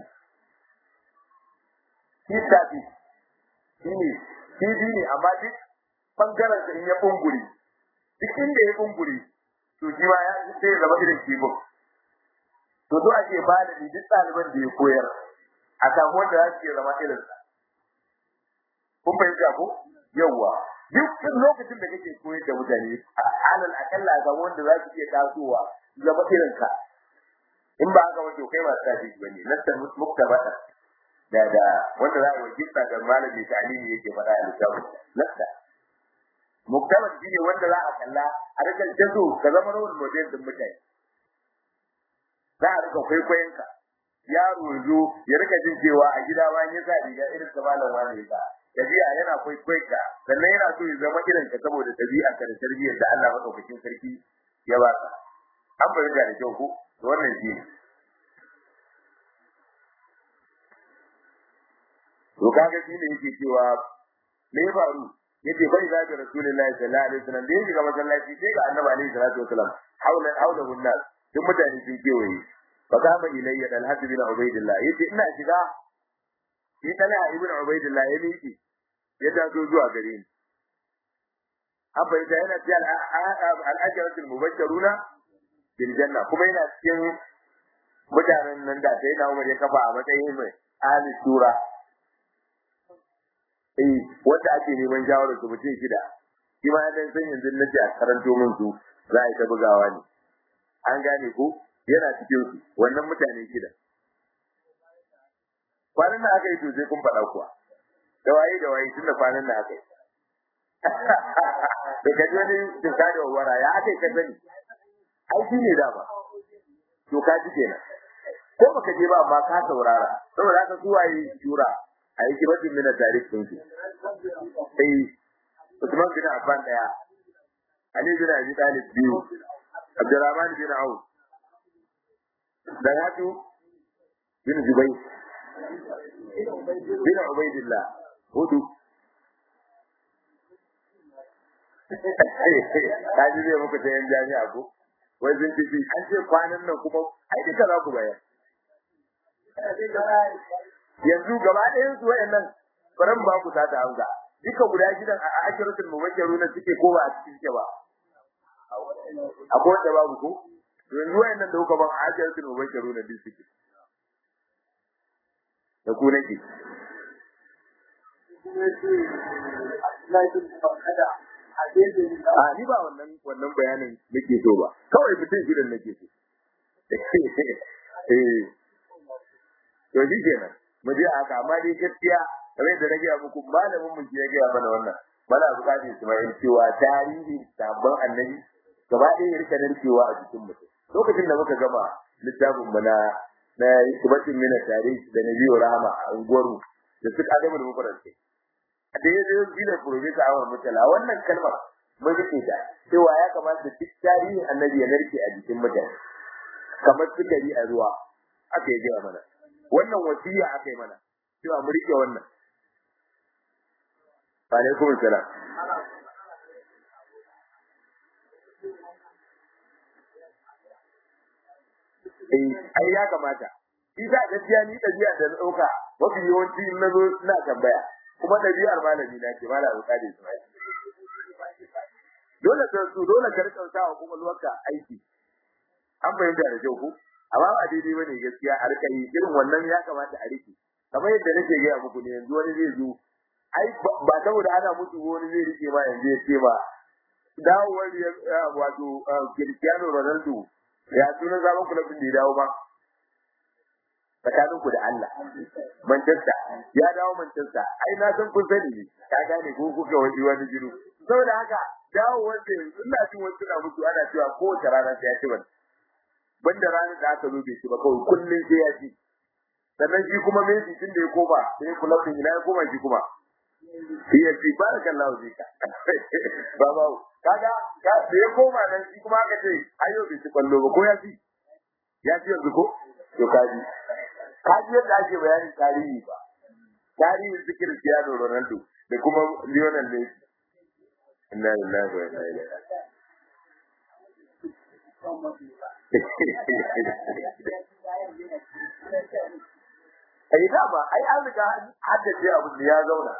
shi sabi shi ne shi ne amma duk ɓangaren sa in ya ɓungure duk inda ya ɓungure to shi ma ya sai ya zama irin kibin to zo ake malami duk ɗaliban da ya koyar a samu wanda za su iya zama irinsa kun fahimta ko yawwa duk lokacin da kake koyar da mutane alal akalla ga wanda za su iya tasowa zama irin ka in ba haka wato kai ba sa shi bane lantar muktabata da da wanda za a yi wajibta ga malami ta alimi yake faɗa a littafin lasta muktabat shi ne wanda za a kalla a rika jazo ka zama rawar model din mutane za a rika kwaikwayon ka yaro zo ya rika jin cewa a gida bayan ya sa riga irin ta malam wani ya sa tabi'a yana kwaikwayon ka sannan yana so ya zama irin ka saboda tabi'a ka da tarbiyyar da Allah madaukakin sarki ya ba ka an fahimta da kyau ko wannan shi ne to kaga shi ne yake cewa me ya faru yace bai za ga rasulullahi sallallahu alaihi wasallam da yake ga masallaci sai ga annabi alaihi salatu wasallam haulan haulan hunnas duk mutane sun kewaye fa kama ilayya dal hadd bin ubaidillah yace ina shiga shi tana ibn ubaidillah ya miki ya taso zuwa gare ni abba ita yana ce al-asharatul mubashshiruna bil janna kuma yana cikin mutanen nan da sai na Umar ya kafa a matsayin mai ahli sura eh wanda ake neman shawarar su mutum shida shi ma dan san yanzu nace a karanto min su za a yi ta bugawa ne an gane ko yana cikin su wannan mutane shida kwanan nan aka yi to sai kun faɗa kuwa da waye da waye tun da kwanan nan aka yi da kaji wani cuta da wara ya aka yi ka sani ai shi ne dama to ka ji kenan ko baka je ba amma ka saurara saboda haka su waye jura a yi kibatin mina tarikh din su eh Usman bin Affan daya Ali bin Abi Talib biyu Abdurrahman bin Auf da Hatu bin Zubayr bin Ubaidillah hudu kaji zai muku ta yan jami'a ko wai sun ci an ce kwanan nan kuma ai duka za ku bayar yanzu gaba ɗayan su wayannan baran ba ku ta hamza duka guda gidan a ashiratul mubashshiruna suke ko ba a cikin ke ba akwai wanda babu ko yanzu wayannan da kuka ban a ashiratul mubashshiruna duk suke da ku nake a ni ba wannan wannan bayanin nake so ba kawai mutum gidan nake so eh to shi kenan mu je haka amma dai gaskiya kamar da nake muku malamin mu ya gaya mana wannan mana bukatar Ismail cewa tarihi sabon annabi gaba ɗaya ya rika narkewa a jikin mutum lokacin da muka gama littafin mu na na kubatin mina tarihi da na biyu rahama a unguwarmu da suka adamu da mufarantai a da ya zai gina profesa awon mutala wannan kalmar mun rike ta cewa ya kamata duk tarihin annabi ya narke a jikin mutane kamar sukari a ruwa aka yi gaya mana wannan wasiya aka yi mana cewa mu rike wannan wa alaikum salam eh ai ya kamata shi sa gaskiya ni dabi'a da dauka mafi yawanci in nazo ina tambaya kuma dabi'ar malami na ce malam Alƙadi Ismail dole ka su dole ka rika sa wa kokolwarka aiki an fahimta da kyau ko amma ba daidai bane gaskiya a rika yi irin wannan ya kamata a rike kamar yadda nake gaya muku ne yanzu wani zai zo ai ba saboda ana mutu wani zai rike ma yanzu ya ce ba dawowar wato Cristiano Ronaldo ya suna zaman kulabin da ya dawo ba tsakaninku da Allah Manchester ya dawo Manchester ai na san kun sani ne ka gane ko kuka wani wani jiru saboda haka dawo wanda yanzu ina jin wasu na mutu ana cewa kowace rana sai ya ci ban banda ranar da aka zo bai ci ba kawai kullum sai ya ci sannan shi kuma Messi tun da ya koma sai kulabin ina ya koma shi kuma ya ce barakallahu fika baba kaga ka da ya koma nan shi kuma aka ce ayo bai ci kwallo ba ko ya ci ya ci yanzu ko to kaji kaji yadda ake bayanin tarihi ba tarihin su Cristiano Ronaldo da kuma Lionel Messi inna lillahi wa inna ilaihi ai da ba ai an riga haddace abu da ya zauna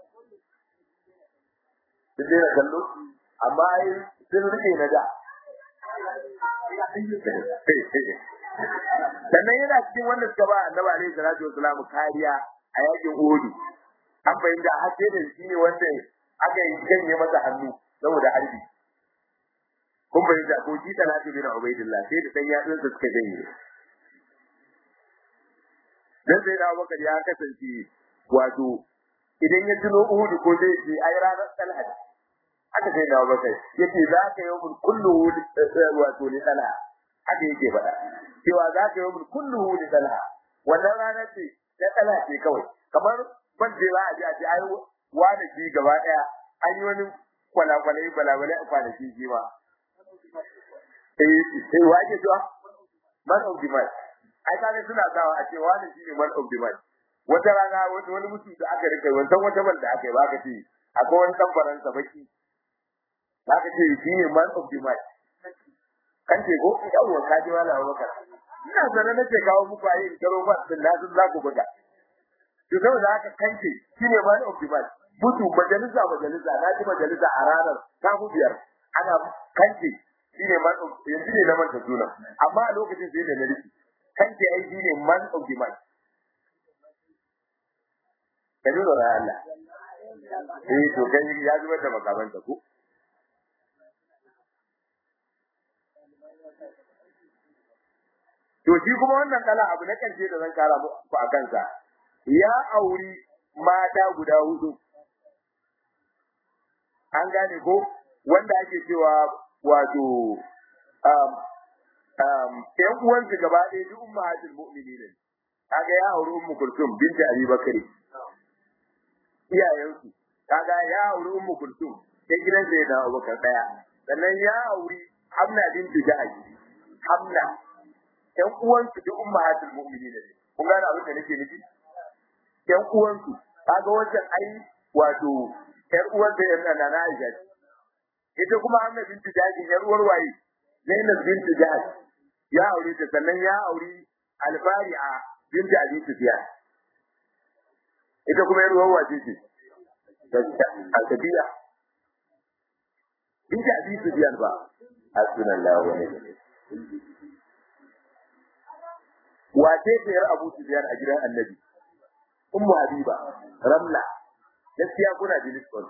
sun daina kallo amma ai sun rike na da sannan yana cikin wanda suka ba annabi alaihi salatu wasalam kariya a yakin Uhud an fahimta har sai da shi ne wanda aka yi janye masa hannu saboda harbi kun fahimta ko ji talatu bin ubaidillah sai da dan yatsun sa suka janye dan sai da Abubakar ya kasance wato idan ya tuno Uhud ko zai ce ai ranar Talha aka sai da Abubakar yace za ka yi mun kullu wato ni Talha haka yake faɗa cewa za ka yi mun kullu ni Talha wannan rana ce ta Talha ce kawai kamar ban je za a ji a ji ai wani shi gaba daya an yi wani kwalakwalai balabalai a kwanaki shi ma eh eh wa ke cewa man of the match ai kaga suna sawa a ce wani shine man of the match wata rana wani mutum da aka rika wancan wata bal da aka yi ba ka ce akwai wani dan faransa baki ba ka ce shine man of the match kan ce ko yawwa ka ji wala bakar ina sanar nake kawo muku ayi karo ba din na sun za ku buga to saboda haka kanke shine man of the match butu majalisa majalisa na ji majalisa a ranar ta biyar ana kanke shine man of yanzu ne na manta sunan amma a lokacin sai da na riki kanke ai shine man of the match kaji da Allah eh to kai ya zubar da makamanta ko to shi kuma wannan kala abu na karshe da zan kara ku a kansa ya auri mata guda hudu an gane ko wanda ake cewa wato um um ƴan uwansu gaba ɗaya duk ummahatul mu'minin kaga ya auri ummu kulsum binti abi bakari iyayensu kaga ya auri ummu kulsum sai gidan sai da abubakar daya sannan ya auri hamna binti jahaji hamna ƴan uwansu duk ummahatul mu'minin ne kun gane abin da nake nufi ƴan uwansu kaga wancan ai wato ƴar uwar da ƴan nana na Aisha ita kuma Hamna binti Jahaji ƴar uwar waye Zainab binti Jahaji ya aure ta sannan ya auri Al-Fari'a binti Abi Sufyan ita kuma ƴar uwar wace ce Al-Sabiya binti Abi Sufyan ba hasbunallahu wa ni'mal wace ce yar Abu Sufyan a gidan Annabi Ummu Habiba Ramla gaskiya kuna da lisbon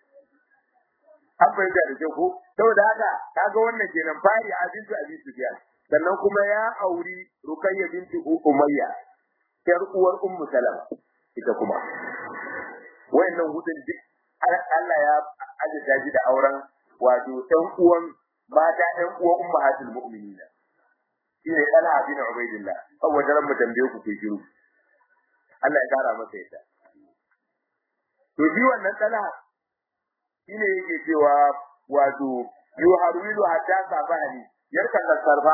an fahimta da kyau ko saboda haka kaga wannan kenan fari a bintu abi sufyan sannan kuma ya auri rukayya bintu umayya yar uwar ummu salama ita kuma wayannan hudun duk Allah ya ajiye shi da auren wato ɗan uwan mata ɗan uwan ummahatul mu'minina shine Talha bin Ubaidillah saboda ran mu tambaye ku ke shiru Allah ya kara masa yadda to shi wannan Talha shine yake cewa wato yuharwilu hatta sabani yarkan sarfa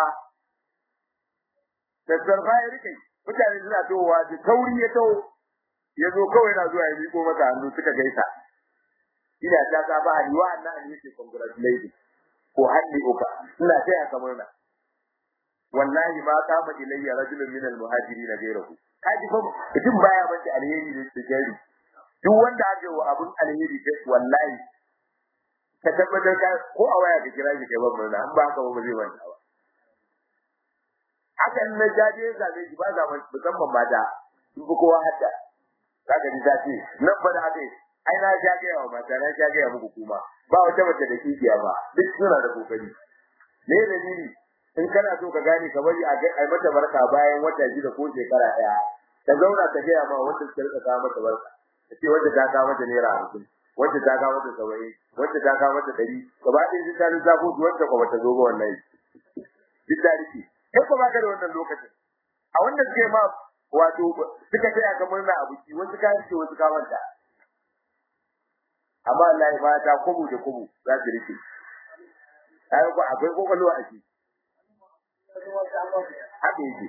da sarfa ya rike mutane suna towa da tauri ya tawo ya zo kawai na zuwa ya miko mata hannu suka gaisa ina ta sabani wa annan yake congratulating ko hanni uka ina taya ka murna wallahi ma kama ilayya rajulun min al-muhajirin ghayruhu kaji fa mutum baya bace alheri da jari duk wanda aka yi wa abun alheri da wallahi ka tabbatar ka ko a waya ka kira shi kai ban murna an ba haka ba zai manta ba hakan na jaje zabe shi ba zaman musamman mata sun fi kowa hadda kaga ni zace nan ba da haka ai na ja ga yawa mata na ja ga yawa muku kuma ba wata mace da kikiya ba duk suna da kokari me dalili in kana so ka gane ka bari a ai mata barka bayan wata shida ko shekara daya ka zauna ka gaya ma wanda suka rika kawo mata barka ce wanda ta kawo mata naira hamsin wanda ta kawo mata saba'in wanda ta kawo mata ɗari gaba ɗaya sun ta lissafo su wanda ko bata zo ba wannan duk da rike kai ko baka da wannan lokacin a wanda suke ma wato suka taya ka murna a biki wasu ka rike wasu ka manta amma Allah ya mata kubu da kubu za su rike ai ko akwai kokolo a shi haka yake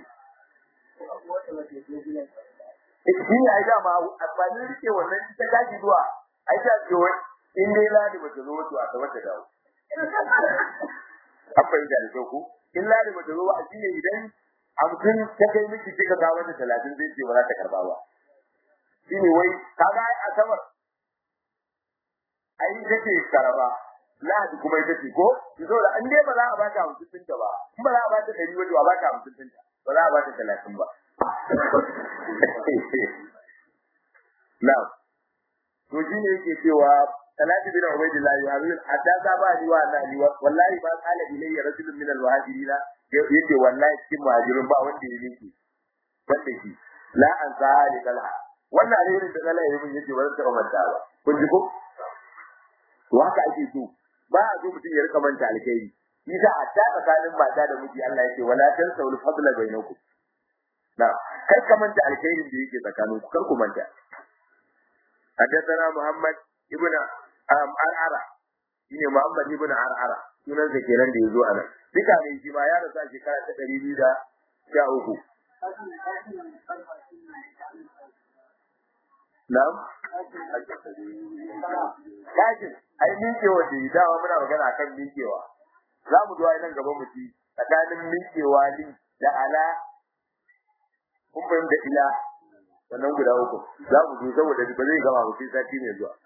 shi ne ai dama amfani rike wannan ta kaji zuwa ai ta ce wai in dai ladi ba ta zo wato a tabbata dawo an fahimta da ku in ladi ba ta zo a shi ne idan hamsin ta kai miki kika kawo mata talatin zai ce ba za ta karba ba shi ne wai kaga ai asabar ai take karaba lahadi kuma ita ce ko so da an dai ba za a baka hamsin ɗinta ba in ba za a baka ɗari wato a baka hamsin ɗinta ba za a baka talatin ba Na'am. To shi ne yake cewa Talatu bin Ubaydillah ya halu haddasa ba ni wa na ni wallahi ba qala ilayya rajulun min al-muhajirin yake wallahi cikin muhajirin ba wanda ya miki wanda shi la an sa'ali kalha wannan alherin da Allah ya yi yake ba zan taɓa manta ba kun ji ko to haka ake so ba a so mutum ya rika manta alkhairi Isa a ta tsakanin mata da miji Allah yake wala tansawul fadla bainakum na kar ka manta alkhairin da yake tsakanin ku kar ku manta حدثنا محمد ابن عرعرة shine Muhammad ibn Ar'ara sunan sa kenan da yazo anan duka ne shi ma ya rasa shekara ta 213 Na'am Kajin ai minkewa da dawa muna magana akan minkewa za mu zuwa nan gaban mu ci tsakanin minkewa ni da ala kun fahimta ila sannan guda uku za mu zo saboda ba zai gama ba sai sati mai zuwa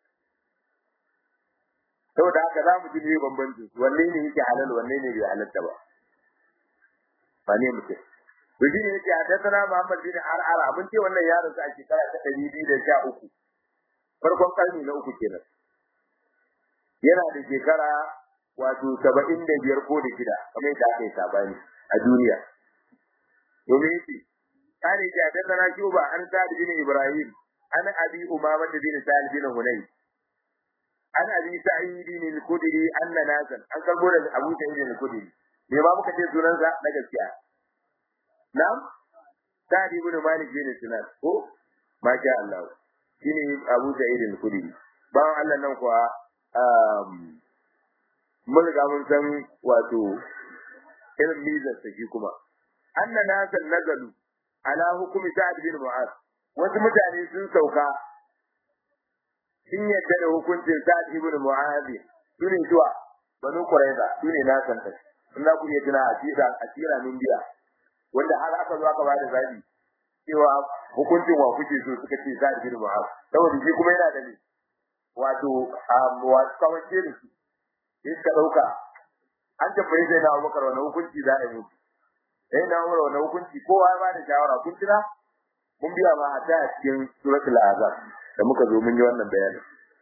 saboda haka za mu ji ne bambancin wanne ne yake halal wanne ne bai halatta ba ba ne mutum to shi ne yake haddathana Muhammad bin Ar'ara abin ce wannan yaron sa a shekara ta ɗari biyu da sha uku farkon karni na uku kenan yana da shekara wato saba'in da biyar ko da shida kamar yadda aka yi sabani a duniya domin yake قال حدثنا شوبة عن سعد بن إبراهيم عن أبي أمامة بن سعد بن هني عن أبي سعيد الخدري أن ناسا عن قبول أبو سعيد الخدري لما muka ce sunansa na gaskiya na'am Sa'd ibn Malik bin Sinan ko masha Allah shine Abu Sa'id al-Khudri bayan Allah nan kuwa um mun ga mun san wato irin mizar sa shi kuma anna nasan nazalu ala hukumi Sa'ad bin Mu'az wasu mutane sun sauka sun yadda da hukuncin Sa'ad ibn Mu'az sune zuwa Banu Qurayza sune na san ta in ku iya tuna a tira a tira min biya wanda har aka zo aka bada zabi cewa hukuncin wa kuke so suka ce Sa'ad bin Mu'az saboda shi kuma yana da ne wato wato kawance da su sai ka dauka an tabbai sai na Abubakar wannan hukunci za a yi musu sai na umar wannan hukunci kowa ya bada shawara kun tuna mun biya ma a ta cikin suratul azab da muka zo mun yi wannan bayani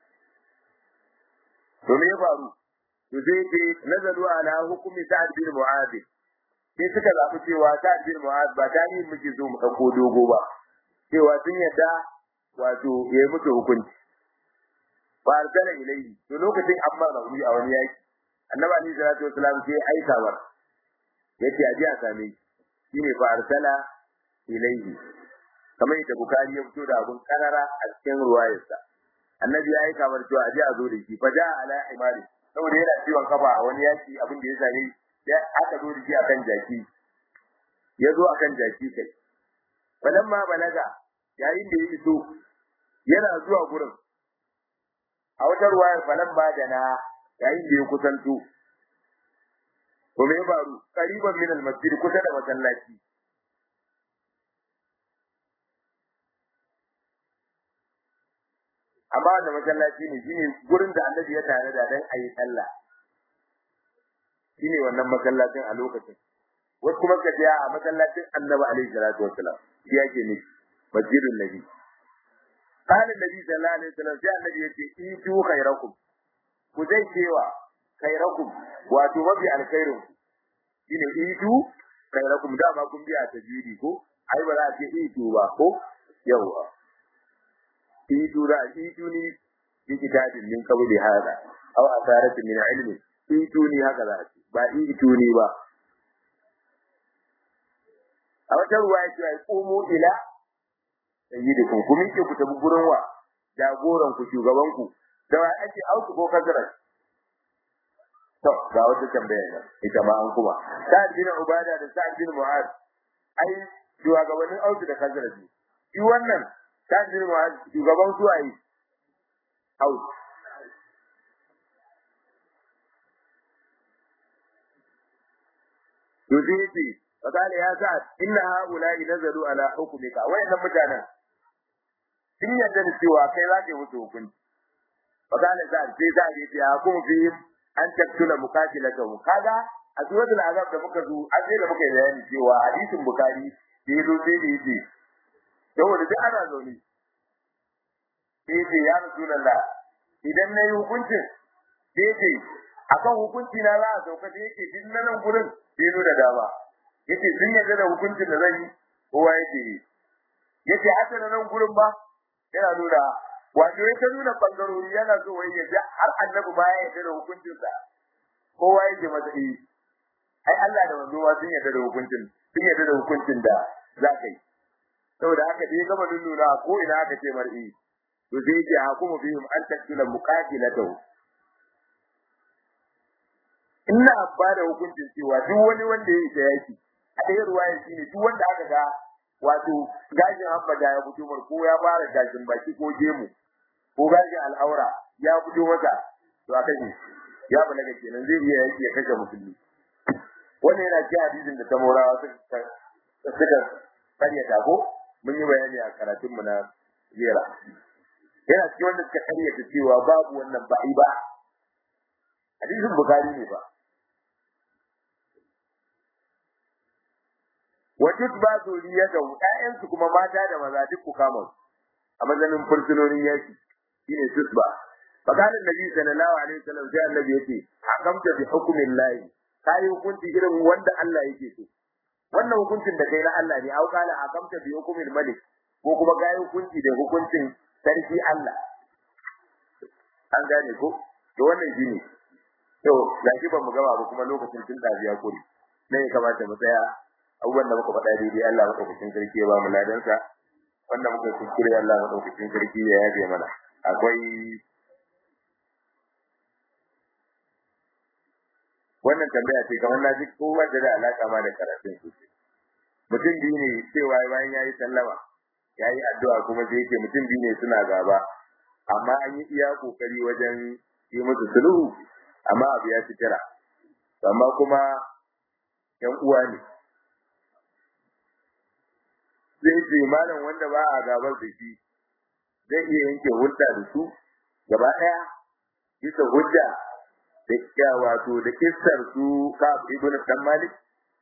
to me ya faru to sai ce nazaru ala hukumi sa'ad bin mu'adh sai suka zabi cewa sa'ad bin mu'adh ba ta yin muke zo mu dauko dogo ba cewa sun yadda wato yayi musu hukunci fa arsala ilayhi to lokacin amma rauni a wani yaki annabi ali sallallahu alaihi wasallam sai aika war yace aje a same shi shine fa arsala ilayhi kamar yadda bukari ya fito da abun karara a cikin ruwayarsa annabi ya yi kamar cewa aje a zo da shi fa ja ala imari saboda yana ciwon kafa a wani yaki abin da ya same ya aka zo da shi akan jaki ya zo akan jaki kai ma balaga yayin da ya iso yana zuwa gurin a wata ruwayar falan ba da na yayin da ya kusanto to me faru qariban min al-masjid kusa da masallaci amma da masallaci ne shine gurin da annabi ya tare da dan ayi sallah shine wannan masallacin a lokacin wasu kuma ka je a masallacin annabi alaihi salatu wassalam shi yake ne masjidun nabi قال النبي صلى الله عليه وسلم sai annabi yace itu khairakum ku zai cewa khairakum wato mafi alkhairin shine itu khairakum da ma kun biya tajwidi ko ai ba za a ce itu ba ko yawa itu da itu ni bi kitabin min qabli hada aw asaratin min ilmi itu ni haka za a ce ba itu ni ba a wata ruwa yake ai qumu ila sayyidikum ku miƙe ku tafi gurin wa jagoran ku shugaban ku da wa ake auku ko kazarar to ga wata tambaya ne ita ma an kuma sa'ad bin ubada da sa'ad bin mu'az ai shugabannin auku da kazarar ne shi wannan sa'ad bin mu'az shugaban su ai auku to sai yace فقال يا سعد إن هؤلاء نزلوا على حكمك وين متانا sun yarda da cewa kai za ka yi musu hukunci fa kana sa sai sa ya ce hukum fi an taktula muqatilatahu kaga a suratul azab da muka zo an sai da muka yi bayani cewa hadisin bukhari da yazo sai da yace saboda duk ana zaune sai yace ya rasulullah idan na yi hukuncin sai yace akan hukunci na za a sauka sai yace duk nan gurin sai da dama yace sun yarda da hukuncin da zan yi kowa yake yace haka nan gurin ba yana nuna wato yake nuna bangarori yana so wai ya har annabi ba ya yarda da hukuncin sa kowa yake masa yi ai Allah da manzo ma sun yarda da hukuncin sun yarda da hukuncin da za ka yi saboda haka dai gaba nuna ko ina aka ce mar'i to sai yake hukumu bihim an taktula muqatilatahu ina ba da hukuncin cewa duk wani wanda ya yi ta yaki a ɗaya ruwaya shine duk wanda aka ga wato gashin hambada ya fito mar ko ya fara gashin baki ko gemu ko gashin al'aura ya fito masa to a kashe ya balaga kenan zai iya yaki ya kashe musulmi wannan yana cikin hadisin da tamorawa suka suka karyata ko mun yi bayani a karatun mu na jera yana cikin wanda suka karyata cewa babu wannan ba'i ba hadisin bukari ne ba wajud ba zuriya da ƴaƴansu kuma mata da maza duk ku kama a mazanin fursunonin yaki shine tusba fakana nabi sallallahu alaihi wasallam sai annabi yace hakamta bi hukmin lahi kai hukunci irin wanda Allah yake so wannan hukuncin da kai na Allah ne au kala hakamta bi hukmin malik ko kuma kai hukunci da hukuncin sarki Allah an gane ko to wannan shine to gashi ban mu gaba ba kuma lokacin tun dabiya kuri ne ya kamata mu tsaya abubuwan da muka faɗa daidai Allah madaukakin sarki ya ba mu ladansa wanda muka kuskure Allah madaukakin sarki ya yabe mana akwai wannan tambaya ce kamar na ji ko wanda da alaka ma da karatun sosai mutum biyu ne cewa bayan ya yi sallama ya yi addu'a kuma sai yake mutum biyu ne suna gaba amma an yi iya kokari wajen yi musu sulhu amma abu ya ci tira amma kuma yan uwa ne zai ce malam wanda ba a gabar da shi zai iya yanke hulɗa da su gaba ɗaya bisa hujja da ya wato da kissar su ka ibn dan malik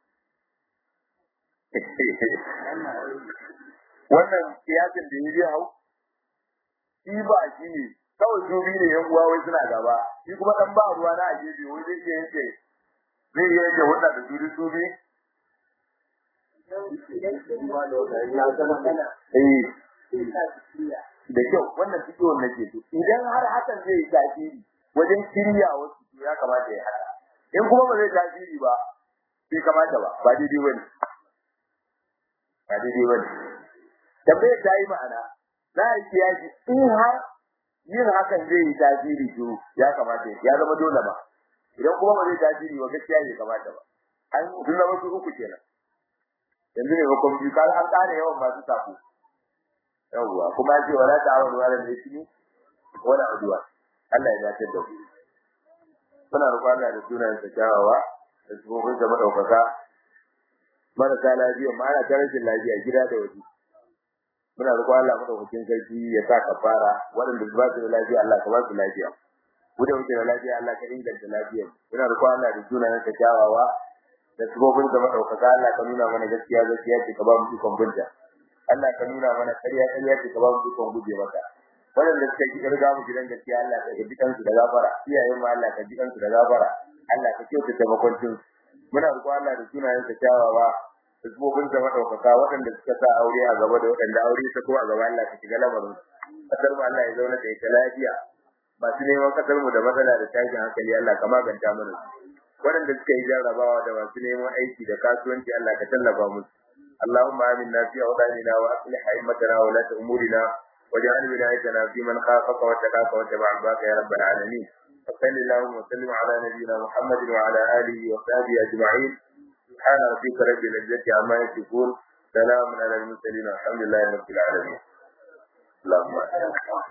wannan kiyasin da yi hau shi ba shi ne kawai su biyu ne yan uwa wai suna gaba shi kuma dan ba ruwa na a gefe wai zai iya yanke zai iya yanke hulɗa da su su biyu da kyau wannan ciwon nake so idan har hakan zai yi tasiri wajen shirya wasu ya kamata ya haka in kuma ba zai tasiri ba bai kamata ba ba daidai bane ba daidai bane tambayar ta yi ma'ana za a yi kiyasi in har yin hakan zai yi tasiri to ya kamata ya zama dole ba idan kuma ba zai tasiri ba gaskiya bai kamata ba an sun zama su uku kenan yanzu ne bakon biyu kan an ƙara yawan masu sako yawwa kuma ce wala ta'awun wala ne shi wala udwa Allah ya dace da ku muna roƙon Allah da sunan sa kyawawa da tsohon da madaukaka marasa lafiya ma ana ta rashin lafiya gida da waje muna roƙon Allah madaukakin sarki ya sa ka fara waɗanda ba su da lafiya Allah ka ba su lafiya mu da muke da lafiya Allah ka inganta lafiya muna roƙon Allah da sunayen ka kyawawa da sabobin da madaukaka Allah ka nuna mana gaskiya gaskiya ce ka ba mu ikon bunta Allah ka nuna mana ƙarya ƙarya ce ka ba mu ikon guje mata waɗanda suka yi riga mu gidan gaskiya Allah ka ji kansu da gafara iyayen mu Allah ka ji kansu da gafara Allah ka kyautata makwancin muna roƙon Allah da sunayen ka kyawawa Isbobin da madaukaka waɗanda suka sa aure a gaba da waɗanda aure ta ko a gaba Allah ka shiga lamarin kasar mu Allah ya zauna da ita lafiya masu neman kasar mu da matsala da tashin hankali Allah ka maganta mana waɗanda suka yi jarrabawa da masu neman aiki da kasuwanci Allah ka tallafa musu اللهم آمنا في أوطاننا وأصلح أئمتنا وولاة أمورنا واجعل ولايتنا في من خافك واتقاك واتبع رضاك يا رب العالمين وصل اللهم وسلم على نبينا محمد وعلى آله وصحبه أجمعين سبحان ربك رب العزة عما يصفون سلام على المرسلين والحمد لله رب العالمين اللهم